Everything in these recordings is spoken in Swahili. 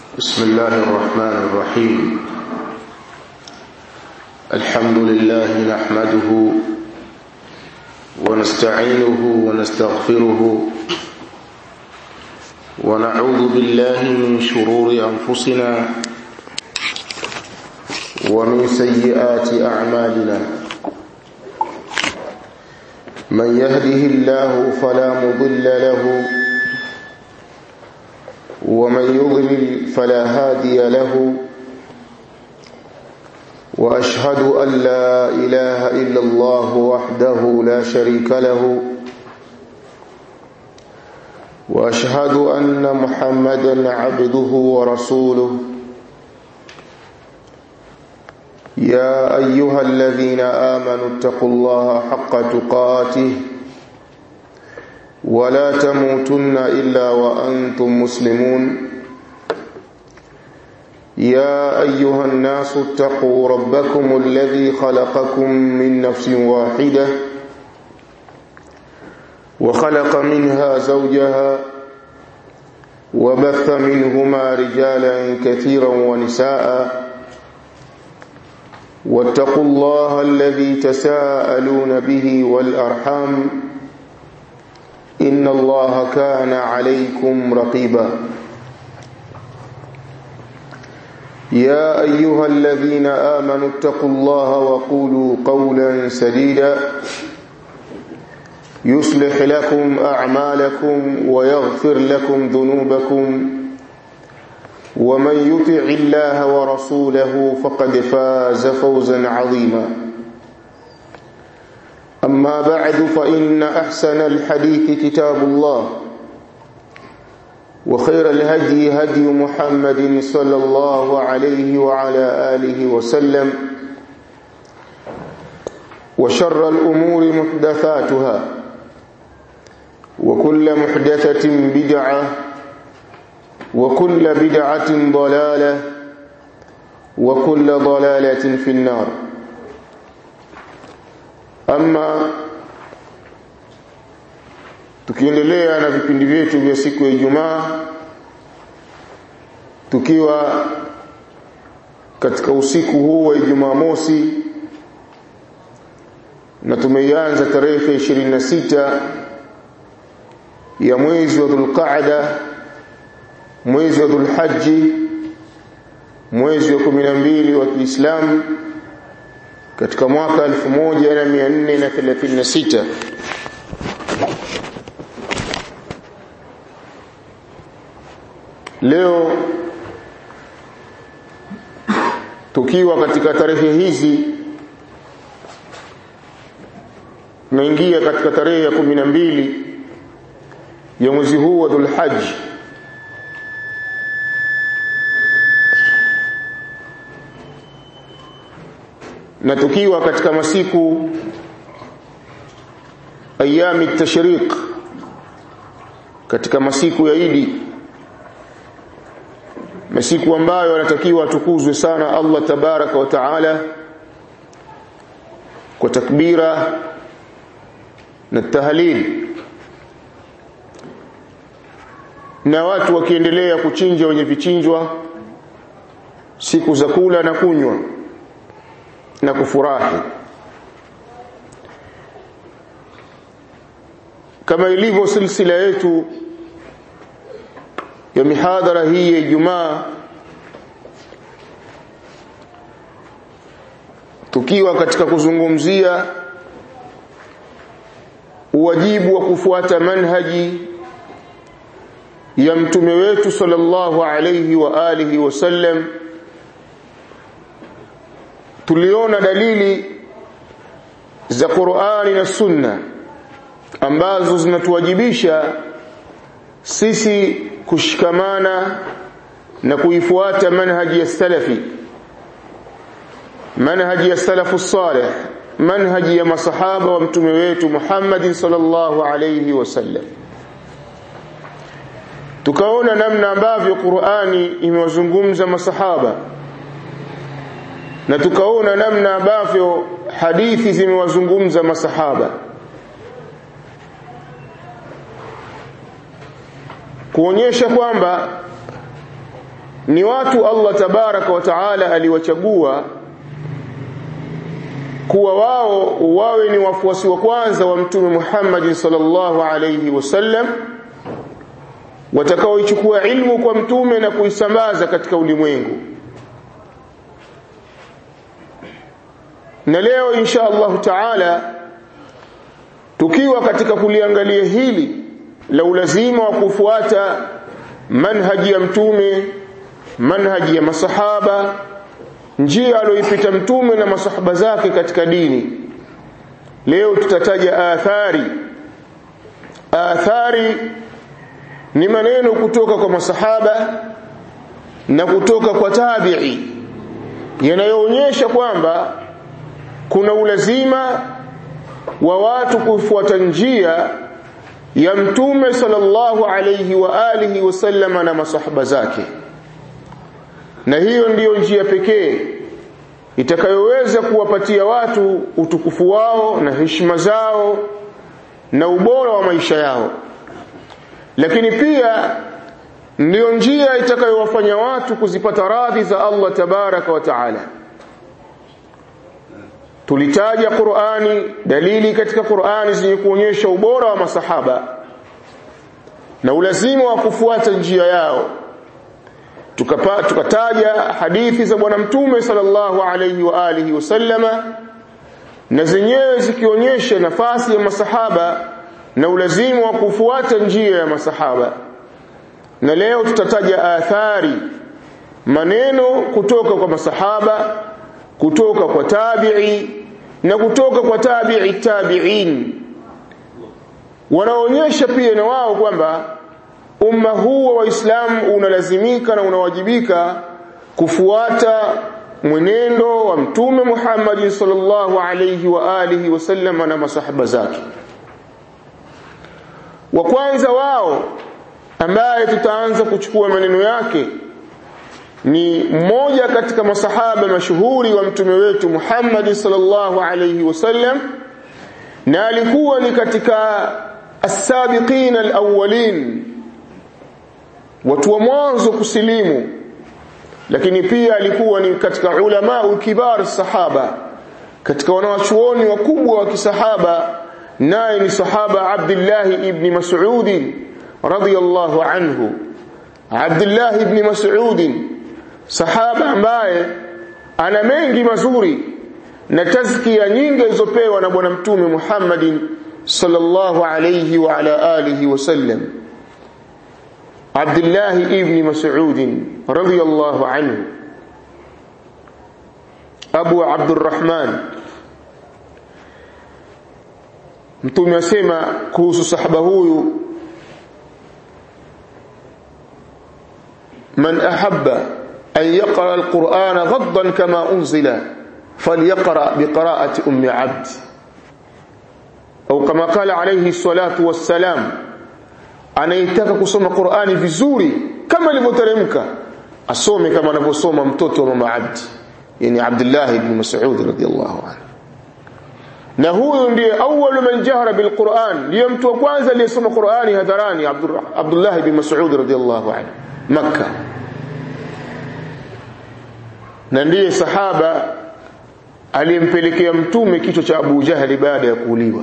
بسم الله الرحمن الرحيم الحمد لله نحمده ونستعينه ونستغفره ونعوذ بالله من شرور أنفسنا ومن سيئات أعمالنا من يهده الله فلا مضل له ومن يضلل فلا هادي له واشهد ان لا اله الا الله وحده لا شريك له واشهد ان محمدا عبده ورسوله يا ايها الذين امنوا اتقوا الله حق تقاته ولا تموتن الا وانتم مسلمون يا ايها الناس اتقوا ربكم الذي خلقكم من نفس واحده وخلق منها زوجها وبث منهما رجالا كثيرا ونساء واتقوا الله الذي تساءلون به والارحام ان الله كان عليكم رقيبا يا ايها الذين امنوا اتقوا الله وقولوا قولا سديدا يصلح لكم اعمالكم ويغفر لكم ذنوبكم ومن يطع الله ورسوله فقد فاز فوزا عظيما اما بعد فان احسن الحديث كتاب الله وخير الهدي هدي محمد صلى الله عليه وعلى اله وسلم وشر الامور محدثاتها وكل محدثه بدعه وكل بدعه ضلاله وكل ضلاله في النار ama tukiendelea na vipindi vyetu vya siku ya Ijumaa tukiwa katika usiku huu wa Ijumaa mosi na tumeianza tarehe 26 ya mwezi wa Dhulqa'da mwezi wa Dhulhajji mwezi wa 12 wa Kiislamu katika mwaka 1436 leo tukiwa katika tarehe hizi tunaingia katika tarehe ya 12 ya mwezi huu wa Dhulhajj na tukiwa katika masiku ayami tashriq katika masiku ya Idi masiku ambayo anatakiwa atukuzwe sana Allah tabaraka wa taala kwa takbira na tahlil na watu wakiendelea kuchinja wenye vichinjwa siku za kula na kunywa na kufurahi kama ilivyo silsila yetu ya mihadhara hii ya Ijumaa tukiwa katika kuzungumzia uwajibu wa kufuata manhaji ya mtume wetu sallallahu alayhi wa alihi wasallam tuliona dalili za Qur'ani na Sunna ambazo zinatuwajibisha sisi kushikamana na kuifuata manhaji ya salafi manhaji ya salafu salih manhaji ya masahaba wa mtume wetu Muhammad sallallahu alayhi wasallam tukaona namna ambavyo Qur'ani imewazungumza masahaba na tukaona namna ambavyo hadithi zimewazungumza masahaba kuonyesha kwamba ni watu Allah tabaraka wa taala aliwachagua kuwa wao wawe ni wafuasi wa kwanza wa mtume Muhammad sallallahu alayhi wasallam watakaoichukua ilmu kwa mtume na kuisambaza katika ulimwengu na leo insha Allah taala tukiwa katika kuliangalia hili la ulazima wa kufuata manhaji ya mtume manhaji ya masahaba njia aliyoipita mtume na masahaba zake katika dini leo tutataja athari athari ni maneno kutoka kwa masahaba na kutoka kwa tabi'i yanayoonyesha kwamba kuna ulazima wa watu kufuata njia ya mtume sallallahu alayhi wa alihi wasallama na masahaba zake na hiyo ndiyo njia pekee itakayoweza kuwapatia watu utukufu wao na heshima zao na ubora wa maisha yao lakini pia ndiyo njia itakayowafanya watu kuzipata radhi za Allah tabaraka wa taala tulitaja Qur'ani dalili katika Qur'ani zenye kuonyesha ubora wa masahaba na ulazima wa kufuata njia yao tukapa tukataja hadithi za bwana mtume sallallahu alayhi wa alihi wasallama na zenyewe zikionyesha nafasi ya masahaba na ulazima wa kufuata njia ya masahaba na leo tutataja athari maneno kutoka kwa masahaba kutoka kwa tabi'i na kutoka kwa tabi'i tabi'in wanaonyesha pia na wao kwamba umma huu wa waislamu unalazimika na unawajibika kufuata mwenendo wa mtume Muhammad sallallahu alayhi wa alihi wasallam na masahaba zake wa kwanza wao ambaye tutaanza kuchukua maneno yake ni mmoja katika masahaba mashuhuri wa mtume wetu Muhammad sallallahu alayhi wasallam na alikuwa ni katika as-sabiqin al-awwalin watu wa mwanzo kusilimu lakini pia alikuwa ni katika ulama kibar sahaba katika wanawachuoni wakubwa wa kisahaba naye ni sahaba Abdullah ibn Mas'ud radiyallahu anhu Abdullah ibn Mas'ud sahaba ambaye ana mengi mazuri na tazkia nyingi alizopewa na bwana mtume Muhammadin sallallahu alayhi wa ala alihi wasallam Abdullah ibn Mas'ud radiyallahu anhu Abu Abdurrahman Mtume asema kuhusu sahaba huyu man ahabba an yaqra alqur'ana ghaddan kama unzila falyaqra biqira'ati ummi 'abd au kama qala alayhi salatu wassalam anayetaka kusoma Qur'ani vizuri kama ilivyoteremka asome kama anavyosoma mtoto wa mama Abdi yani Abdullah ibn Mas'ud radiyallahu anhu na huyu ndiye awwalu man jahara bil Qur'an ndiye mtu wa kwanza aliyesoma Qur'ani hadharani Abdullah ibn Mas'ud radiyallahu anhu Makkah na ndiye sahaba aliyempelekea mtume kichwa cha Abu Jahali baada ya kuuliwa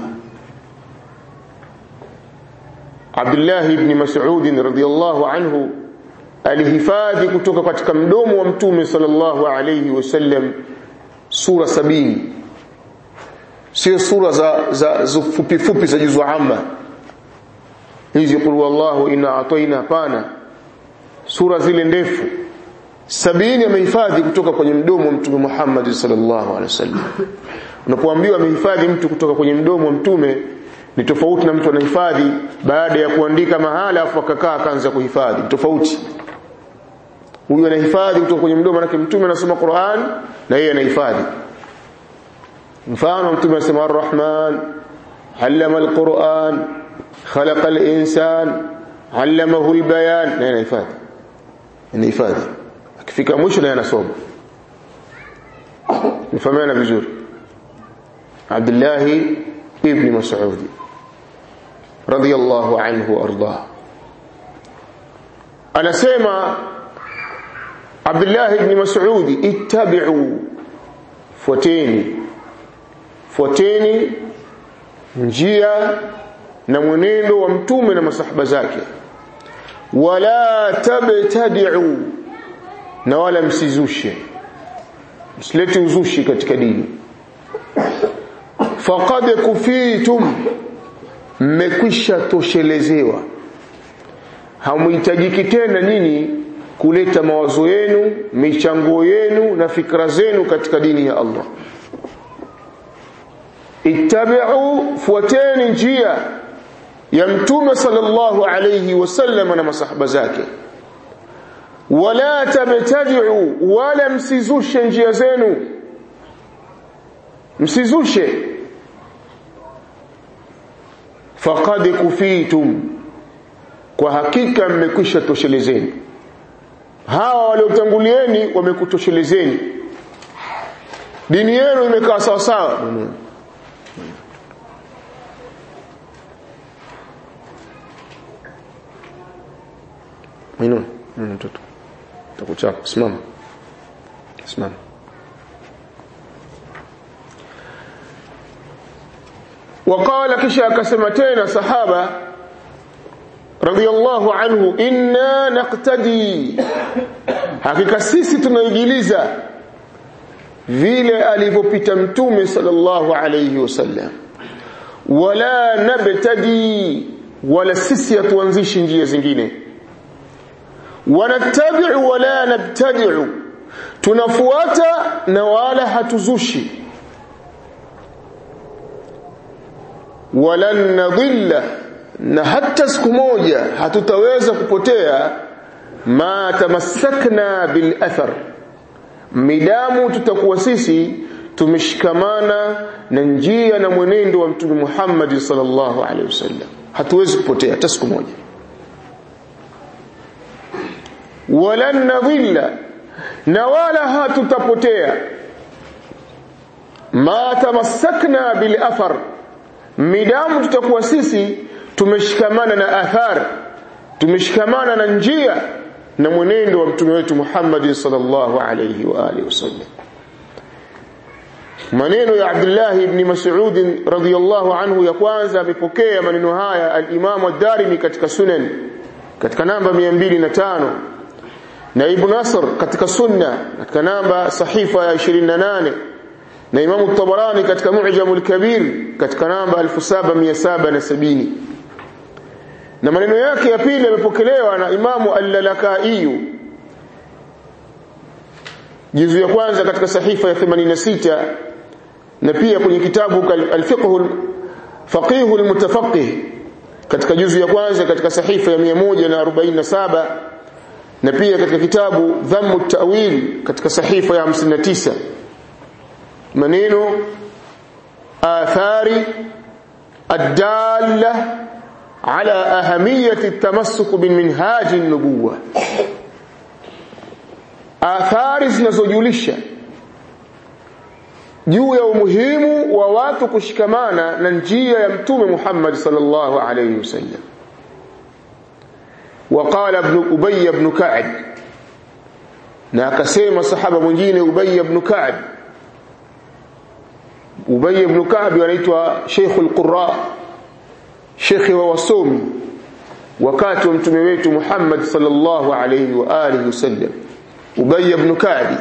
Abdullah ibn Mas'ud radhiyallahu anhu alihifadhi kutoka katika mdomo wa mtume sallallahu alayhi wasallam sura sabini sio sura za za, za fupi fupi za juzu amma hizi qul wallahu inna ataina pana sura zile ndefu sabini amehifadhi kutoka kwenye mdomo wa mtume Muhammad sallallahu alaihi wasallam unapoambiwa amehifadhi mtu kutoka kwenye mdomo wa mtume ni tofauti na mtu anahifadhi baada ya kuandika mahala afu akakaa akaanza kuhifadhi tofauti huyu anahifadhi kutoka kwenye mdomo wake mtume anasoma Qur'an na yeye anahifadhi mfano mtume anasema ar-rahman allama al-Qur'an khalaqa al-insan allamahu al-bayan na yeye anahifadhi anahifadhi akifika mwisho naye anasoma nifahamiana vizuri Abdullah ibn Mas'ud radiyallahu anhu arda anasema Abdullah ibn Mas'ud ittabi'u fuateni fuateni njia na mwenendo wa mtume na masahaba zake wala tabtadi'u na wala msizushe msilete uzushi katika dini faqad kufitum mmekwisha toshelezewa hamuhitajiki tena nyinyi kuleta mawazo yenu michango yenu na fikra zenu katika dini ya Allah ittabi'u fuateni njia ya mtume sallallahu alayhi wasallam na masahaba zake wala tabtadi'u wala msizushe njia zenu msizushe faqad kufitum kwa hakika mmekwisha toshelezeni hawa waliotangulieni wamekutoshelezeni dini yenu imekaa sawa sawa Mainun, mtoto. Takuchapa, simama. Simama. وقال kisha akasema tena sahaba radiyallahu anhu inna naqtadi hakika sisi tunaigiliza vile alivyopita mtume sallallahu alayhi wasallam wala nabtadi wala sisi hatuanzishi njia zingine wanatabi'u wala nabtadi'u tunafuata na wala hatuzushi walan nadhilla na hata siku moja hatutaweza kupotea ma tamassakna bil athar midamu tutakuwa sisi tumeshikamana na njia na mwenendo wa mtume Muhammad sallallahu alaihi wasallam hatuwezi kupotea hata siku moja walan nadhilla na wala hatutapotea ma tamassakna bil athar midamu tutakuwa sisi tumeshikamana na athar tumeshikamana na njia na mwenendo wa mtume wetu Muhammad sallallahu alayhi wa alihi wasallam maneno ya Abdullah ibn Mas'ud radhiyallahu anhu ya kwanza amepokea maneno haya al-Imam ad-Darimi katika Sunan katika namba 205 na Ibn Nasr katika Sunna katika namba sahifa ya 28 na Imam Tabarani katika Mu'jamul Kabir katika namba 7770 na maneno yake ya pili yamepokelewa na Imamu Al-Lalakai juzu ya kwanza katika sahifa ya 86 na pia kwenye kitabu Al-Fiqh Faqih al-Mutafaqih katika juzu ya kwanza katika sahifa ya 147 na pia katika kitabu Dhammu at-Ta'wil katika sahifa ya 59 maneno athari الداله على أهمية التمسك بالمنهاج النبوة athari zinazojulisha juu ya umuhimu wa watu kushikamana na njia ya mtume Muhammad sallallahu alayhi wasallam وقال ابن أبي بن كعب na akasema sahaba mwingine Ubay ibn Ka'b Ubay ibn Ka'b anaitwa Sheikh al-Qurra shekhe wa wasomi wakati wa mtume wetu Muhammad sallallahu alayhi wa alihi wasallam Ubay ibn Ka'b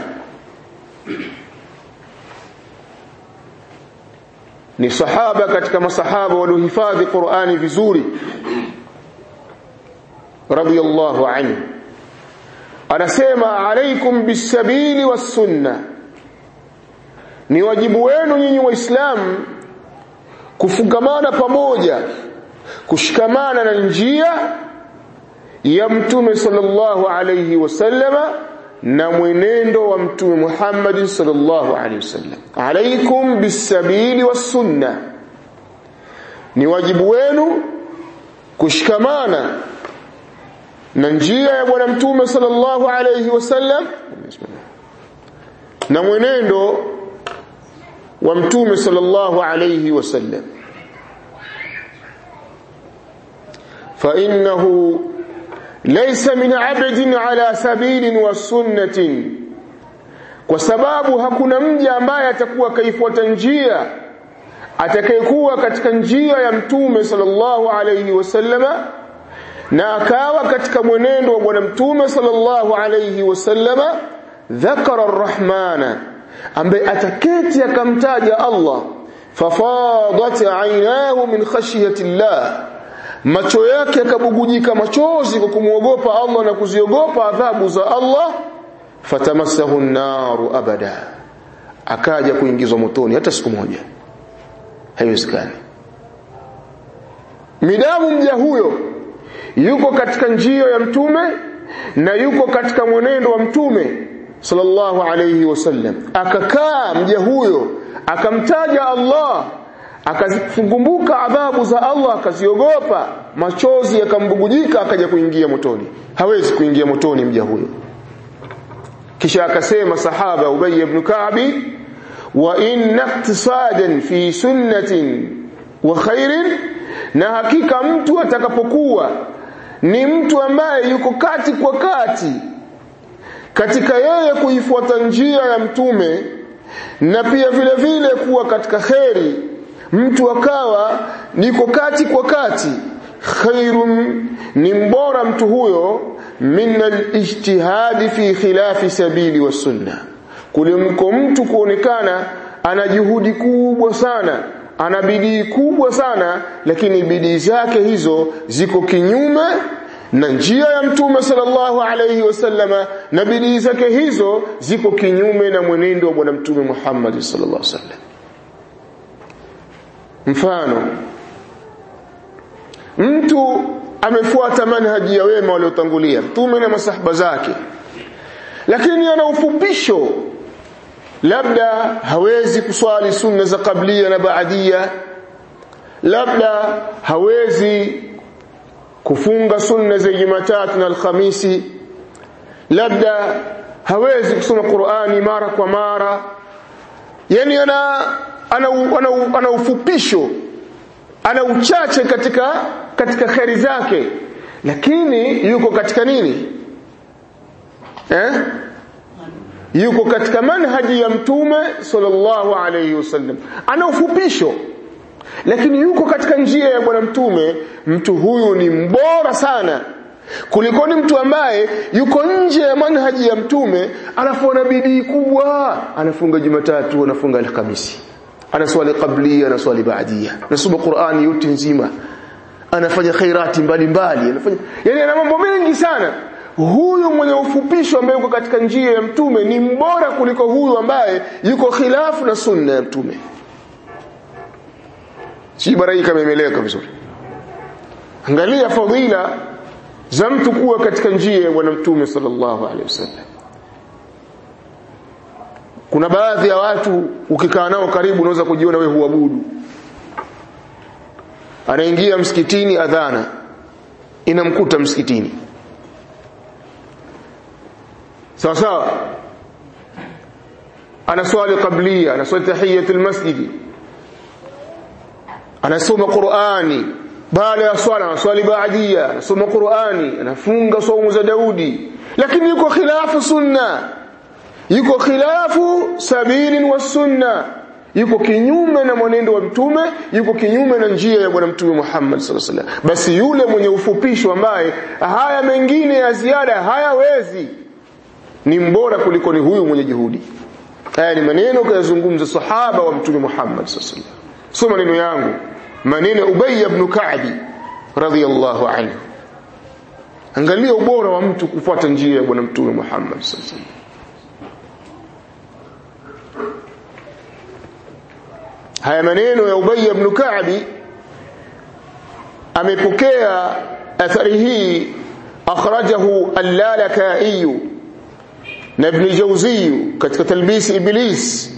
ni sahaba katika masahaba waliohifadhi Qur'ani vizuri radiyallahu anhu anasema alaikum bisabili was-sunnah ni wajibu wenu nyinyi waislamu kufungamana pamoja kushikamana na njia ya mtume sallallahu alayhi wasallama na mwenendo wa mtume Muhammad sallallahu alayhi wasallam alaikum bisabili was-sunnah ni wajibu wenu kushikamana na njia ya bwana mtume sallallahu alayhi wasallam na mwenendo wa mtume sallallahu alayhi wasallam fa innahu laysa min abdin ala sabilin wa sunnatin kwa sababu hakuna mja ambaye atakuwa kaifuata njia atakayekuwa katika njia ya mtume sallallahu alayhi wasallama na akawa katika mwenendo wa bwana mtume sallallahu alayhi wasallama dhakara arrahmana ambaye ataketi akamtaja Allah fafadat aynahu min khashyati llah macho yake yakabugujika machozi kwa kumwogopa Allah na kuziogopa adhabu za Allah fatamassahu an-naru abada akaja kuingizwa motoni hata siku moja haiwezekani midamu mja huyo yuko katika njia ya mtume na yuko katika mwenendo wa mtume sallallahu alayhi wasallam akakaa mja huyo akamtaja Allah akazifunguka adhabu za Allah akaziogopa machozi yakambugujika akaja kuingia motoni hawezi kuingia motoni mja huyo kisha akasema sahaba Ubay ibn Ka'bi wa inna iktisadan fi sunnatin wa khairin na hakika mtu atakapokuwa ni mtu ambaye yuko kati kwa kati katika yeye kuifuata njia ya mtume na pia vile vile kuwa katika kheri mtu akawa niko kati kwa kati khairun ni mbora mtu huyo min alijtihadi fi khilafi sabili wa sunna kulimko mtu kuonekana ana juhudi kubwa sana ana bidii kubwa sana lakini bidii zake hizo ziko kinyume na njia ya mtume sallallahu alayhi wasallama na bidii zake hizo ziko kinyume na mwenendo wa bwana mtume Muhammad sallallahu alaihi wasallam mfano mtu amefuata manhaji ya wema waliotangulia mtume na masahaba zake lakini ana ufupisho labda hawezi kuswali sunna za kablia na baadia labda hawezi kufunga sunna za Jumatatu na Alhamisi labda hawezi kusoma Qur'ani mara kwa mara yani ana ana, ana, ana ufupisho ana uchache katika katika kheri zake lakini yuko katika nini eh yuko katika manhaji ya mtume sallallahu alayhi wasallam ana ufupisho lakini yuko katika njia ya bwana mtume mtu huyu ni mbora sana kuliko ni mtu ambaye yuko nje ya manhaji ya mtume alafu ana bidii kubwa anafunga jumatatu anafunga alhamisi anaswali qablia anaswali baadia anasoma qurani yote nzima anafanya khairati mbalimbali anafanya yani ana mambo mengi sana huyu mwenye ufupisho ambaye yuko katika njia ya mtume ni mbora kuliko huyu ambaye yuko khilafu na sunna ya mtume si bara hii kama imeleka vizuri angalia fadhila za mtu kuwa katika njia ya bwana mtume sallallahu alaihi wasallam kuna baadhi ya watu ukikaa nao karibu unaweza kujiona wewe huabudu anaingia msikitini adhana inamkuta msikitini sawa sawa anaswali qablia anaswali tahiyatul masjidi anasoma Qur'ani baada ya swala anaswali baadia anasoma Qur'ani anafunga saumu za Daudi lakini yuko khilafu sunna yuko khilafu sabili wa sunna yuko kinyume na mwenendo wa mtume yuko kinyume na njia ya bwana mtume Muhammad sallallahu alaihi wasallam basi yule mwenye ufupisho ambaye haya mengine ya ziada hayawezi ni mbora kuliko ni huyu mwenye juhudi haya ni maneno kayazungumza sahaba wa mtume Muhammad sallallahu alaihi wasallam sio maneno yangu maneno Ubay ibn Ka'bi radhiyallahu anhu angalia ubora wa mtu kufuata njia ya bwana mtume Muhammad sallallahu alaihi wasallam haya maneno ya Ubay ibn Ka'bi amepokea athari hii akhrajahu al-Lalaka'i na Ibn Jawzi katika talbis Iblis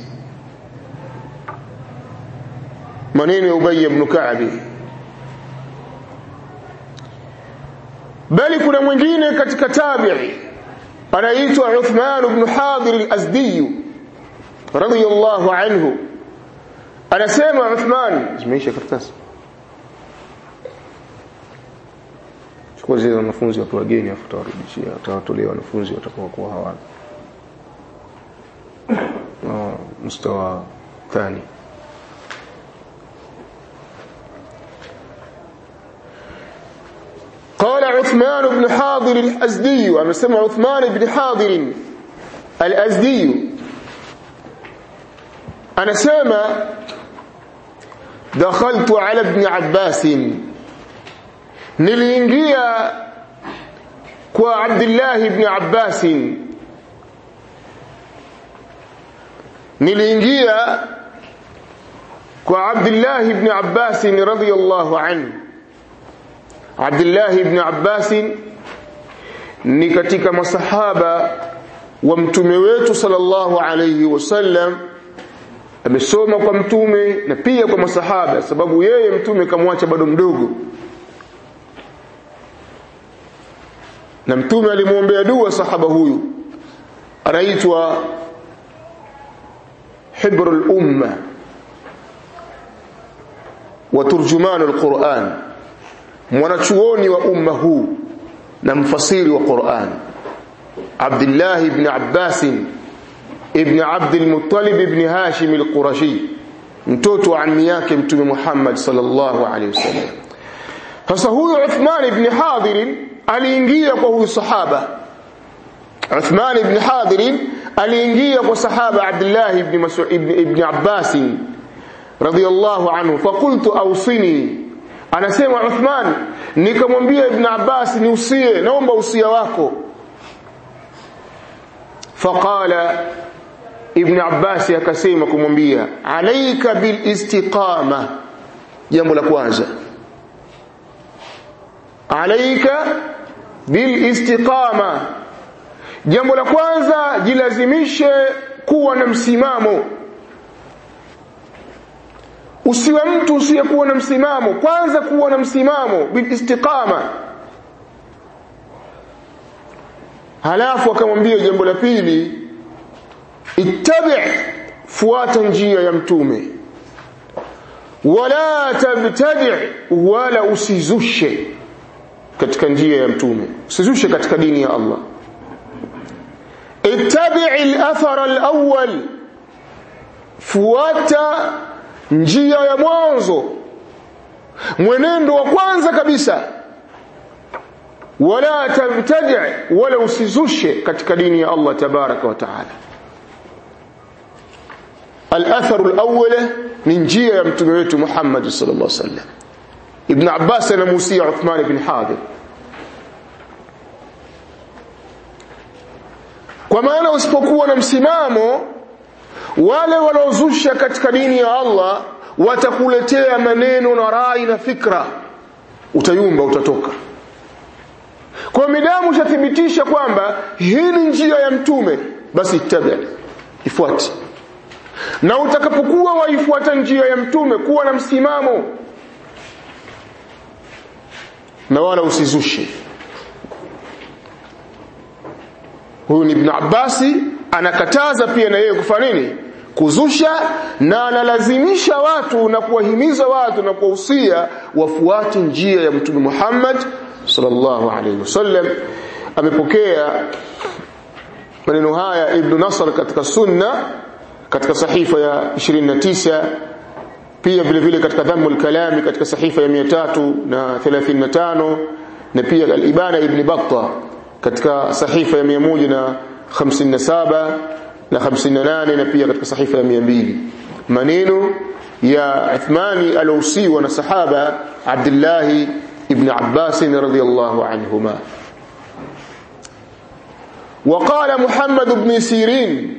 maneno ya Ubay ibn Ka'bi bali kuna mwingine katika tabi'i anaitwa Uthman ibn Hadir al-Azdi radiyallahu anhu anasema Uthman zimeisha karatasi chukua zile wanafunzi watu wageni afu tawarudishia tawatolea wanafunzi watakuwa kuwa hawana mustawa thani قال عثمان بن حاضر الأزدي أمسمع عثمان بن حاضر الأزدي أنا سامع دخلت على ابن عباس niliingia kwa Abdullah ibn Abbas niliingia kwa Abdullah ibn Abbas radhiyallahu anhu Abdullah ibn Abbas ni katika masahaba wa mtume wetu sallallahu alayhi wasallam amesoma kwa mtume na pia kwa masahaba sababu yeye mtume kamwacha bado mdogo na mtume alimwombea dua sahaba huyu anaitwa hibrul umma wa turjumanul Qur'an mwanachuoni wa umma huu na mfasiri wa Qur'an Abdullah ibn Abbas ibn Abd al-Muttalib ibn Hashim al-Qurashi mtoto wa ammi yake mtume Muhammad sallallahu alaihi wasallam sasa huyu Uthman ibn Hadir aliingia kwa huyu sahaba Uthman ibn Hadir aliingia kwa sahaba Abdullah ibn Mas'ud ibn, ibn Abbas radiyallahu anhu faqultu awsini anasema Uthman nikamwambia ibn Abbas niusie naomba usia wako faqala ibn Abbas akasema kumwambia alaika bil istiqama jambo la kwanza alaika bil istiqama jambo la kwanza jilazimishe kuwa na msimamo usiwe mtu usiyekuwa na msimamo kwanza kuwa na msimamo bil istiqama halafu akamwambia jambo la pili ittabi fuata njia ya mtume wala tabtadi wala usizushe katika njia ya mtume usizushe katika dini ya Allah ittabi al-athar al-awwal fuata njia ya mwanzo mwenendo wa kwanza kabisa wala tabtadi wala usizushe katika dini ya Allah tabaraka wa taala al-athar al-awwal ni njia ya mtume wetu Muhammad sallallahu alaihi wasallam Ibn Abbas anamuhusia Uthman ibn Hadir kwa maana usipokuwa na msimamo wale wanaozusha katika dini ya Allah watakuletea maneno na rai na fikra utayumba utatoka kwa midamu ushathibitisha kwamba hii ni njia ya mtume basi ittabi ifuate na utakapokuwa waifuata njia ya mtume kuwa na msimamo na wala usizushe huyu ni ibn Abbasi anakataza pia na yeye kufanya nini kuzusha na analazimisha watu na kuwahimiza watu na kuwahusia wafuate njia ya mtume Muhammad sallallahu alaihi wasallam amepokea maneno haya ibn Nasr katika sunna katika sahifa ya 29 pia vile vile katika dhammul kalami katika sahifa ya 335 na pia al-ibana ibn Battah katika sahifa ya 157 na 58 na pia katika sahifa ya 200 maneno ya Uthmani alousiwa na sahaba Abdullah ibn Abbas radhiyallahu anhuma وقال محمد بن سيرين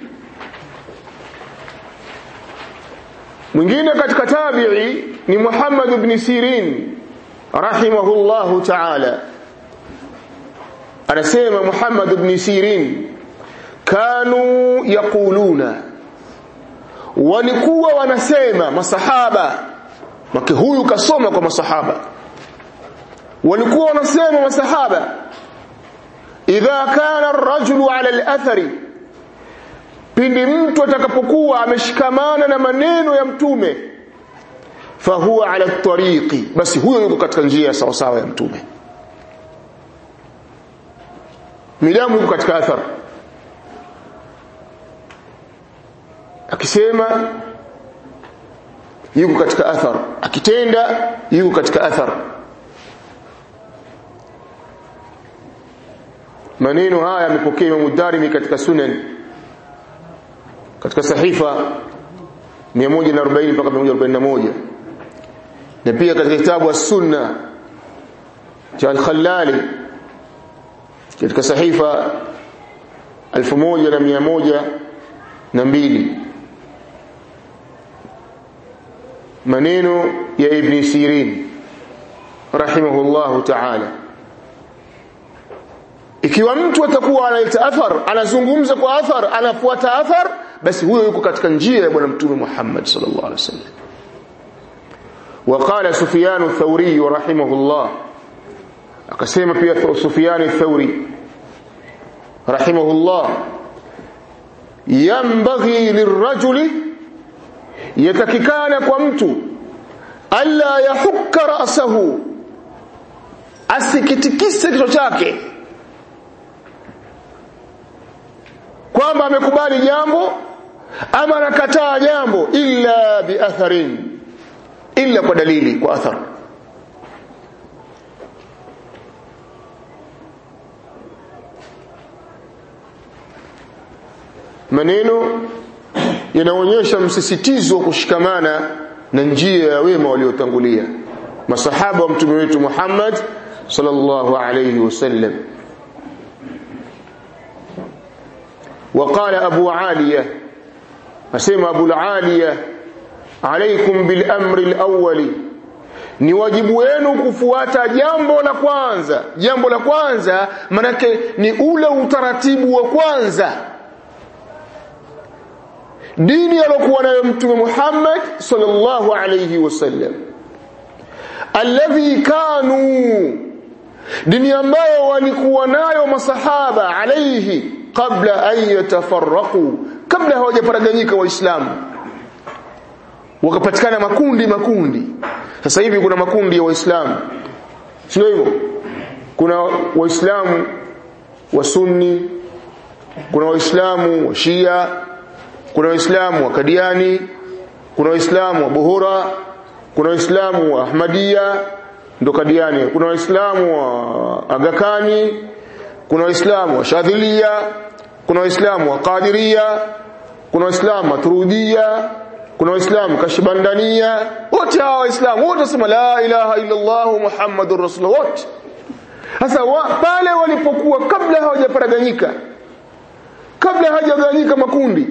mwingine katika tabi'i ni Muhammad ibn Sirin rahimahullahu ta'ala anasema Muhammad ibn Sirin kanu yaquluna walikuwa wanasema masahaba mke huyu kasoma kwa masahaba walikuwa wanasema masahaba idha kana ar-rajulu ala al-athari pindi mtu atakapokuwa ameshikamana na maneno ya mtume fahuwa ala tariqi basi huyo yuko katika njia sawa sawa ya mtume midamu yuko katika athar akisema yuko katika athar akitenda yuko katika athar maneno haya yamepokea Imam Darimi katika Sunan katika sahifa 140 mpaka 141 na pia katika kitabu as-Sunna cha al-Khallali katika sahifa 1102 maneno ya Ibn Sirin rahimahullahu ta'ala ikiwa mtu atakuwa analeta athar anazungumza kwa athar anafuata athar basi huyo yuko katika njia ya bwana mtume Muhammad sallallahu alaihi wasallam وقال سفيان الثوري رحمه الله akasema pia Sufyan الثوري رحمه الله ينبغي للرجل yatakikana kwa mtu alla yahukka ra'sahu asikitikise kichwa chake kwamba amekubali jambo ama anakataa jambo illa biatharin illa kwa dalili kwa athar maneno yanaonyesha msisitizo wa kushikamana na njia ya wema waliotangulia masahaba wa mtume wetu Muhammad sallallahu alayhi wasallam وقال أبو عالية أسمى أبو العالية عليكم بالأمر الأول ni wajibu wenu kufuata jambo la kwanza jambo la kwanza manake ni ule utaratibu wa kwanza dini aliyokuwa nayo mtume Muhammad sallallahu alayhi wasallam alladhi kanu dini ambayo walikuwa nayo masahaba alayhi qabla an yatafarraqu kabla hawajaparaganyika waislamu wakapatikana makundi makundi sasa hivi kuna makundi ya waislamu sio hivyo kuna waislamu wa sunni kuna waislamu wa shia kuna waislamu wa kadiani kuna waislamu wa buhura kuna waislamu wa ahmadia ndo kadiani kuna waislamu wa agakani kuna waislamu wa shadhilia kuna waislamu wa qadiria kuna waislamu maturudia kuna waislamu kashbandania wote hawa waislamu wote wasema la ilaha illa allah muhammadur rasulullah wote sasa wa, pale walipokuwa kabla hawajaparaganyika kabla hawajagawanyika makundi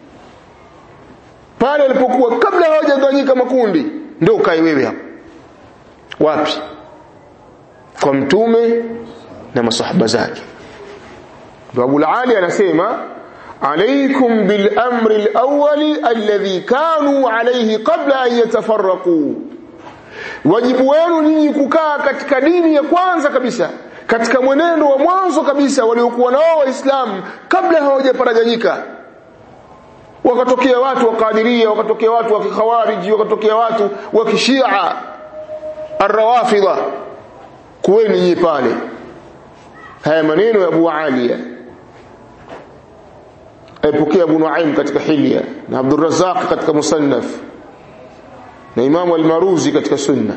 pale walipokuwa kabla hawajagawanyika makundi ndio ukae wewe hapo wapi kwa mtume na masahaba zake Abu Ali anasema عليكم بالأمر الأول الذي كانوا عليه قبل أن يتفرقوا wajibu wenu nyinyi kukaa katika dini ya kwanza kabisa katika mwenendo wa mwanzo kabisa waliokuwa nao waislamu kabla hawajaparaganyika wakatokea watu wa kadiria wakatokea watu wa kikhawariji wakatokea watu wa kishia arrawafidha kuweni nyinyi pale haya maneno ya Abu Aliya aipokea Abu Nuaim katika Hilya na Abdul Razzaq katika Musannaf na Imam al-Maruzi katika Sunna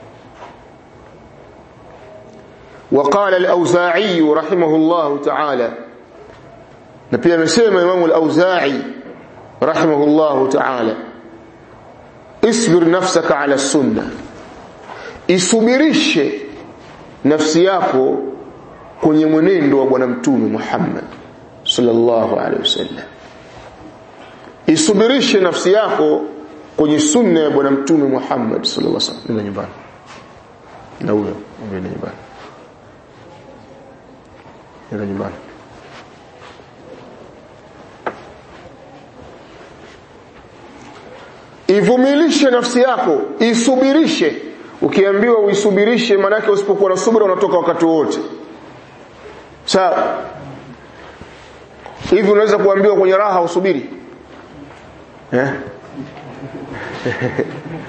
وقال الأوزاعي رحمه الله تعالى نبي مسيما إمام الأوزاعي رحمه الله تعالى اصبر نفسك على السنة isubirishe nafsi yako kwenye mwenendo wa bwana mtume Muhammad sallallahu alaihi wasallam isubirishe nafsi yako kwenye sunna ya bwana mtume Muhammad sallallahu alaihi wasallam nenda nyumbani na huyo nenda nyumbani nenda nyumbani ivumilishe nafsi yako isubirishe ukiambiwa uisubirishe manake usipokuwa na subira unatoka wakati wote sawa hivi unaweza kuambiwa kwenye raha usubiri eh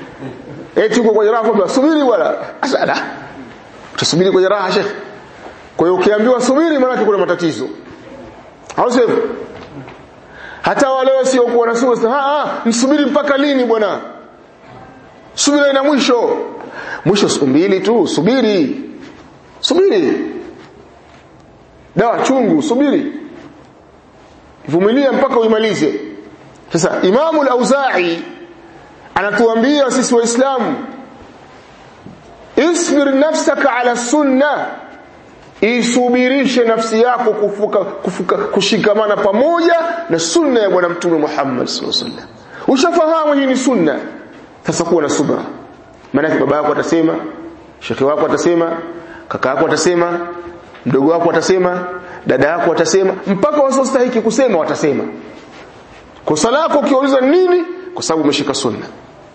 eti uko kwenye raha kwamba subiri bwana asala utasubiri kwenye raha shekhi kwa hiyo ukiambiwa subiri maana kuna matatizo au sio hata wale wasiokuwa na subira ah msubiri mpaka lini bwana subira ina mwisho mwisho siku mbili tu subiri subiri dawa chungu subiri vumilia mpaka uimalize sasa imamu al-auza'i anatuambia sisi waislamu isbir nafsaka ala sunna isubirishe nafsi yako kufuka, kufuka, kushikamana pamoja na sunna ya bwana mtume Muhammad sallallahu alaihi wasallam ushafahamu hii ni sunna sasa kuwa na subra maana baba yako atasema shekhi wako atasema kaka yako atasema mdogo wako atasema dada yako atasema mpaka wasiostahiki kusema watasema kosa lako ukiuliza nini kwa sababu umeshika sunna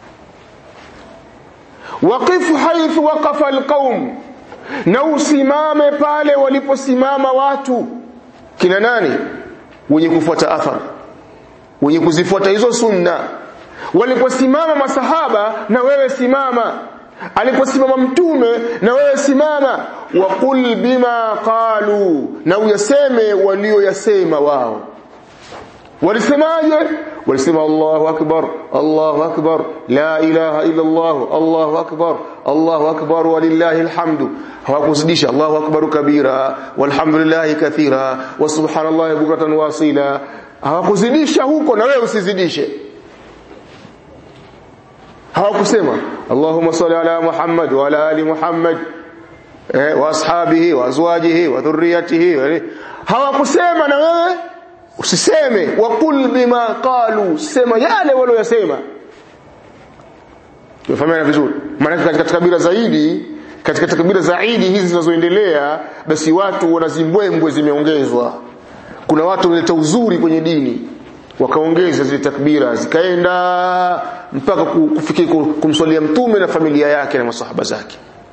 waqif haythu waqafa alqaum na usimame pale waliposimama watu kina nani wenye kufuata athar wenye kuzifuata hizo sunna waliposimama masahaba na wewe simama aliposimama mtume na wewe simama waqul bima qalu na uyaseme walioyasema wao walisemaje walisema Allahu akbar Allahu akbar la ilaha illa Allah Allahu akbar Allahu akbar walillahi alhamdu hawakuzidisha Allahu akbar kabira walhamdulillahi kathira wa subhanallahi bukratan wasila hawakuzidisha huko na wewe usizidishe hawakusema Allahumma salli ala Muhammad wa ala ali Muhammad eh, wa ashabihi wa azwajihi wa dhurriyyatihi hawakusema na wewe usiseme waqul bima qalu sema yale waliyosema Tumefahamiana vizuri maana katika kabila zaidi katika takbira zaidi hizi zinazoendelea basi watu wanazimbwembwe zimeongezwa kuna watu wanaleta uzuri kwenye dini wakaongeza zile takbira zikaenda mpaka kufikia kumswalia mtume na familia yake na masahaba zake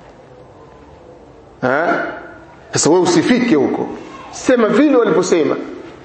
ha sasa wewe usifike huko sema vile waliposema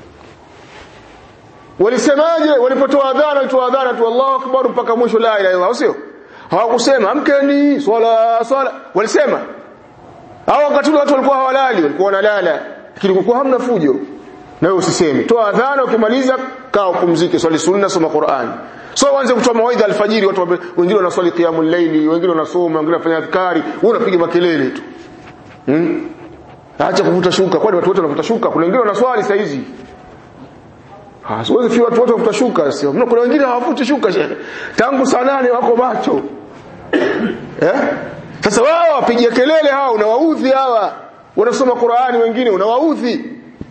walisemaje walipotoa adhana walitoa adhana tu Allahu akbar mpaka mwisho la ilaha illallah sio hawakusema amkeni swala swala walisema hao wakati watu walikuwa hawalali walikuwa wanalala lakini kulikuwa hamna fujo na wewe usiseme toa adhana ukimaliza kaa upumzike swali sunna soma Qur'an so uanze kutoa mawaidha alfajiri watu wengine wanaswali qiyamul layli wengine wanasoma wengine wanafanya adhkari wewe unapiga makelele tu hmm? acha kuvuta shuka kwani watu wote wanavuta shuka kuna wengine wanaswali saa hizi Hasiwezi fi watu wote wafuta shuka sio. Mna kuna wengine hawafuti shuka shehe. Tangu saa nane wako macho. Eh? Sasa wao wapigia kelele hao unawaudhi hawa. Wanasoma Qur'ani wengine unawaudhi.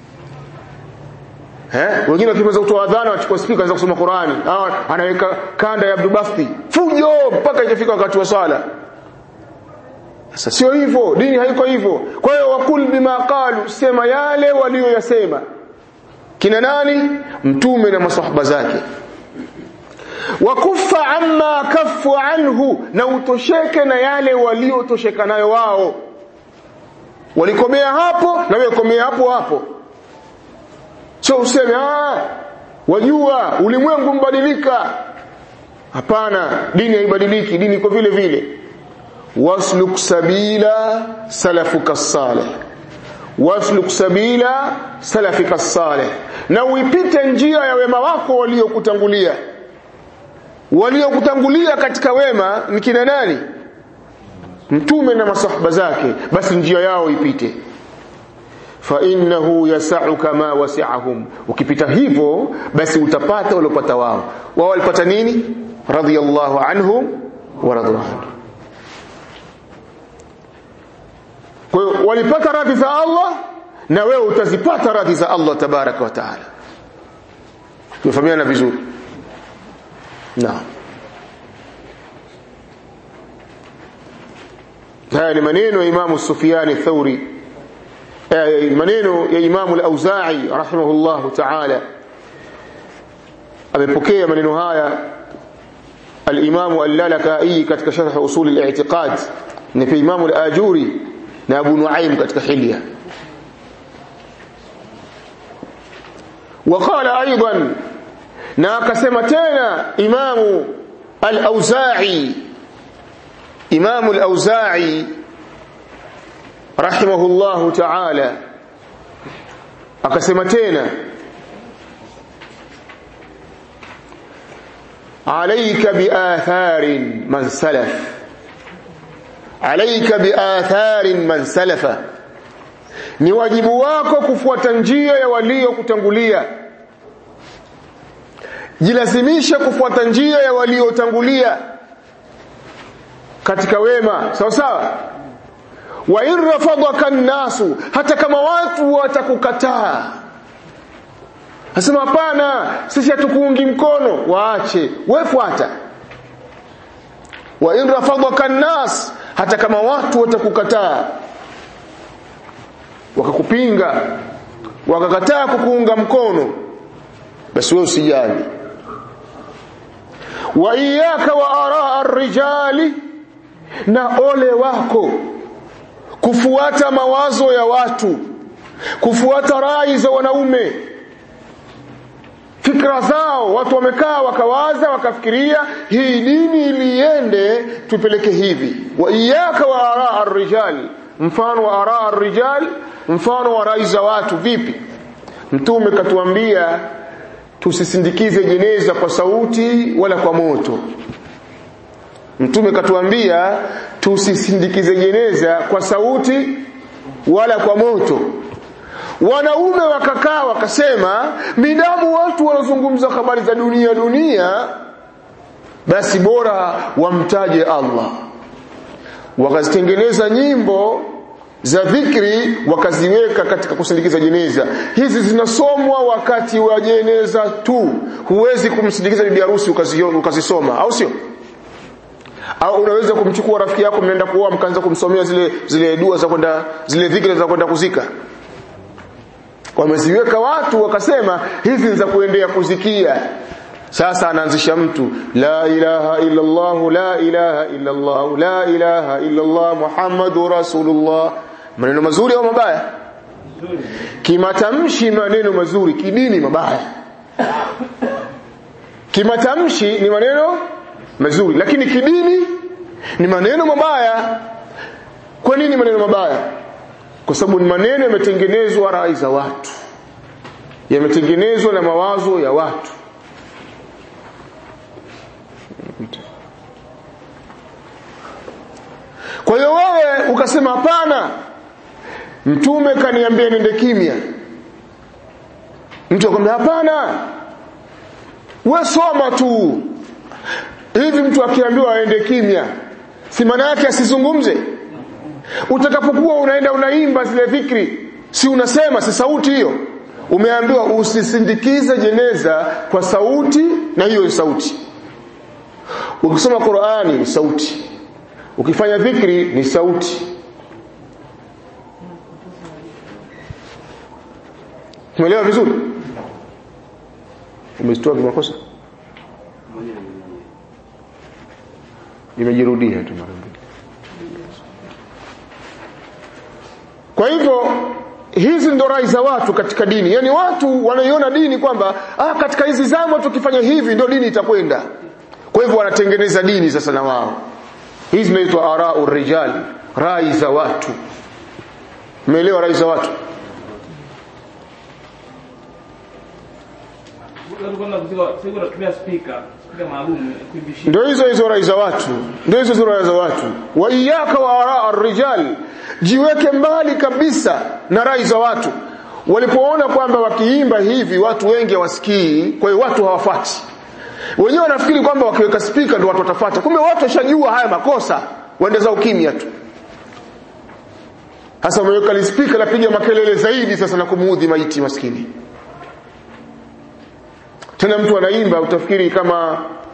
Eh? Wengine wakimaliza kutoa adhana wachukua speaker anza kusoma Qur'ani. Hawa anaweka kanda ya Abdul Basti. Fujo mpaka ikifika wakati wa swala. Sasa sio hivyo, dini haiko hivyo. Kwa hiyo wakul bima qalu, sema yale walioyasema kina nani mtume na masahaba zake wakufa amma kafu anhu na utosheke na yale waliotosheka nayo wao walikomea hapo na wewe komea hapo hapo sio useme ah wajua ulimwengu mbadilika hapana dini haibadiliki dini iko vile vile wasluk sabila salafuka salih wasluk sabila salafika salih na uipite njia ya wema wako waliokutangulia waliokutangulia katika wema ni kina nani mtume na masahaba zake basi njia yao ipite fa innahu yasauka ma wasi'ahum ukipita hivyo basi utapata waliopata wao wao walipata nini radiyallahu anhum wa radwan kwa hiyo walipata radhi za Allah na wewe utazipata radhi za Allah tabaraka wa taala tumefahamiana vizuri naam haya ni maneno ya Imamu Sufyan Thauri maneno ya Imamu Al-Auza'i rahimahullahu ta'ala amepokea maneno haya al-Imamu Al-Lalakai katika sharh usul al-i'tiqad na pia Imamu Al-Ajuri na Abu Nuaim katika Hilya وقال ايضا na akasema tena imamu al-auza'i imamu al-auza'i rahimahullahu ta'ala akasema tena عليك بآثار من سلف عليك بآثار من سلف ni wajibu wako kufuata njia ya waliokutangulia jilazimisha kufuata njia ya waliotangulia katika wema sawa sawa wa in rafadaka nnasu hata kama watu watakukataa Nasema hapana, sisi hatukuungi mkono, waache, wefuata. Wa in rafadaka nas, hata kama watu watakukataa, wakakupinga, wakakataa kukuunga mkono, basi wewe usijali. Wa iyaka wa araa ar-rijali, na ole wako kufuata mawazo ya watu, kufuata rai za wanaume fikra zao watu wamekaa wakawaza wakafikiria hii dini iliende tupeleke hivi wa iyaka wa araa ar-rijal mfano wa araa ar-rijal mfano wa rai za watu vipi mtume katuambia tusisindikize jeneza kwa sauti wala kwa moto mtume katuambia tusisindikize jeneza kwa sauti wala kwa moto wanaume wakakaa wakasema midamu watu wanazungumza habari za dunia dunia basi bora wamtaje Allah wakazitengeneza nyimbo za dhikri wakaziweka katika kusindikiza jeneza hizi zinasomwa wakati wa jeneza tu huwezi kumsindikiza bibi harusi ukazisoma au sio au unaweza kumchukua rafiki yako mnaenda kuoa mkaanza kumsomea zile zile dua za kwenda zile dhikri za kwenda kuzika wameziweka watu wakasema hizi ni za kuendea kuzikia sasa anaanzisha mtu la ilaha illa Allah la ilaha illa Allah la ilaha illa Allah Muhammadur Rasulullah maneno mazuri au mabaya kimatamshi maneno mazuri kidini mabaya kimatamshi ni maneno mazuri lakini kidini ni maneno mabaya kwa nini maneno mabaya kwa sababu ni maneno yametengenezwa rai za watu yametengenezwa na mawazo ya watu kwa hiyo wewe ukasema hapana mtume kaniambia nende kimya mtu akamwambia hapana we soma tu hivi mtu akiambiwa aende kimya si maana yake asizungumze utakapokuwa unaenda unaimba zile dhikri si unasema si sauti hiyo umeambiwa usisindikize jeneza kwa sauti na hiyo ni sauti ukisoma Qur'ani ni sauti ukifanya dhikri ni sauti umeelewa vizuri umesitoa kimakosa imejirudia tu mara mbili kwa hivyo hizi ndo rai za watu katika dini yani watu wanaiona dini kwamba ah katika hizi zama tukifanya hivi ndio dini itakwenda kwa hivyo wanatengeneza dini sasa na wao hizi zinaitwa arau rijal rai za watu umeelewa rai za watu ndio hizo hizo rai za watu ndio hizo hizo rai za watu wa iyaka wa araa rijal jiweke mbali kabisa na rai za watu walipoona kwamba wakiimba hivi watu wengi hawasikii kwa hiyo watu hawafuati wenyewe wanafikiri kwamba wakiweka spika ndio watu watafuata kumbe watu washajua haya makosa waendeza ukimya tu hasa umeweka lispika lapiga makelele zaidi sasa na kumuudhi maiti maskini tena mtu anaimba utafikiri kama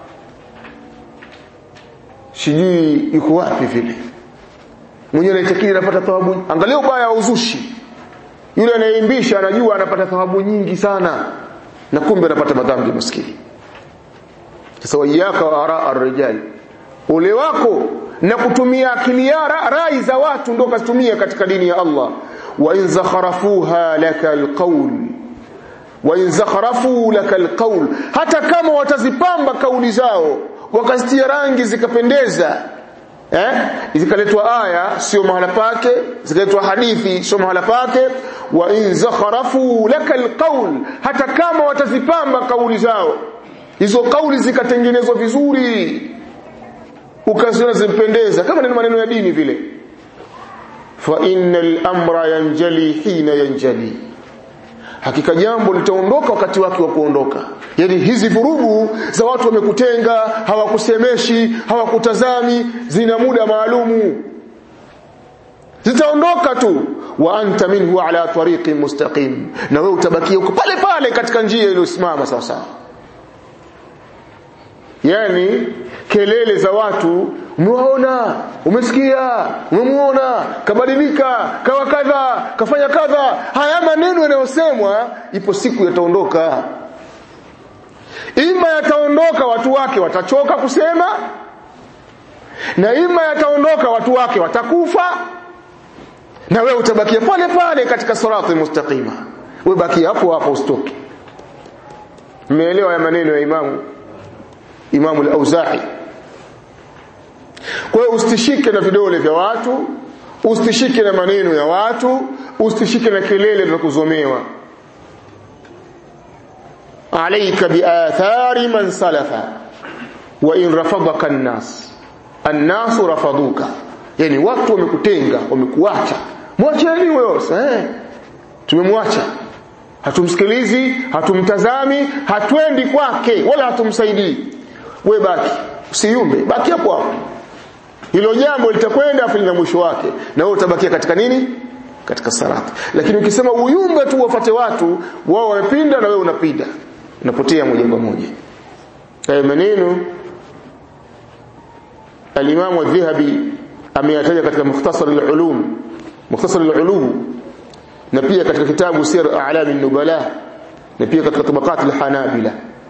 sijui yuko wapi vile mwenyewe anaitakidi anapata thawabu angalia ubaya wa uzushi yule anayeimbisha anajua anapata thawabu nyingi sana na kumbe anapata madhambi maskini sasa wayaka wa ara arrijal ule wako na kutumia akili ya rai za watu ndio kazitumia katika dini ya Allah wa in zakharafuha laka alqawl wa in zakharafu laka alqawl hata kama watazipamba kauli zao wakazitia rangi zikapendeza eh zikaletwa aya sio mahala pake zikaletwa hadithi sio mahala pake wa in zakharafu lakal qaul hata kama watazipamba kauli zao hizo kauli zikatengenezwa vizuri ukaziona zimpendeza kama ni maneno ya dini vile fa innal amra yanjali hina yanjali hakika jambo litaondoka wakati wake wa kuondoka yani hizi vurugu za watu wamekutenga hawakusemeshi hawakutazami zina muda maalumu zitaondoka tu wa anta minhu ala tariqin mustaqim na wewe utabakia uko pale pale katika njia iliyosimama sawa sawa yani kelele za watu umewaona umesikia umemuona kabadilika kawa kadha kafanya kadha haya maneno yanayosemwa ipo siku yataondoka ima yataondoka watu wake watachoka kusema na ima yataondoka watu wake watakufa na wewe utabakia pale pale katika sirati mustaqima wewe bakia hapo hapo usitoke mmeelewa ya maneno ya imamu imamu al-Auza'i kwa hiyo usitishike na vidole vya watu usitishike na maneno ya watu usitishike na kelele za kuzomewa alayka biathari man salafa wa in rafadaka an-nas an-nas rafaduka yani watu wamekutenga wamekuacha mwacheni wewe eh tumemwacha hatumsikilizi hatumtazami hatwendi kwake wala hatumsaidii we baki usiyumbe baki hapo hapo hilo jambo litakwenda afu lina mwisho wake na wewe utabakia katika nini katika salati lakini ukisema uyumbe tu wafate watu wao wamepinda na wewe unapinda unapotea moja kwa moja haya maneno al-Imam al-Dhahabi ameyataja katika Mukhtasar al-Ulum Mukhtasar al-Ulum na pia katika kitabu Sir A'lam an-Nubala na pia katika Tabaqat al-Hanabila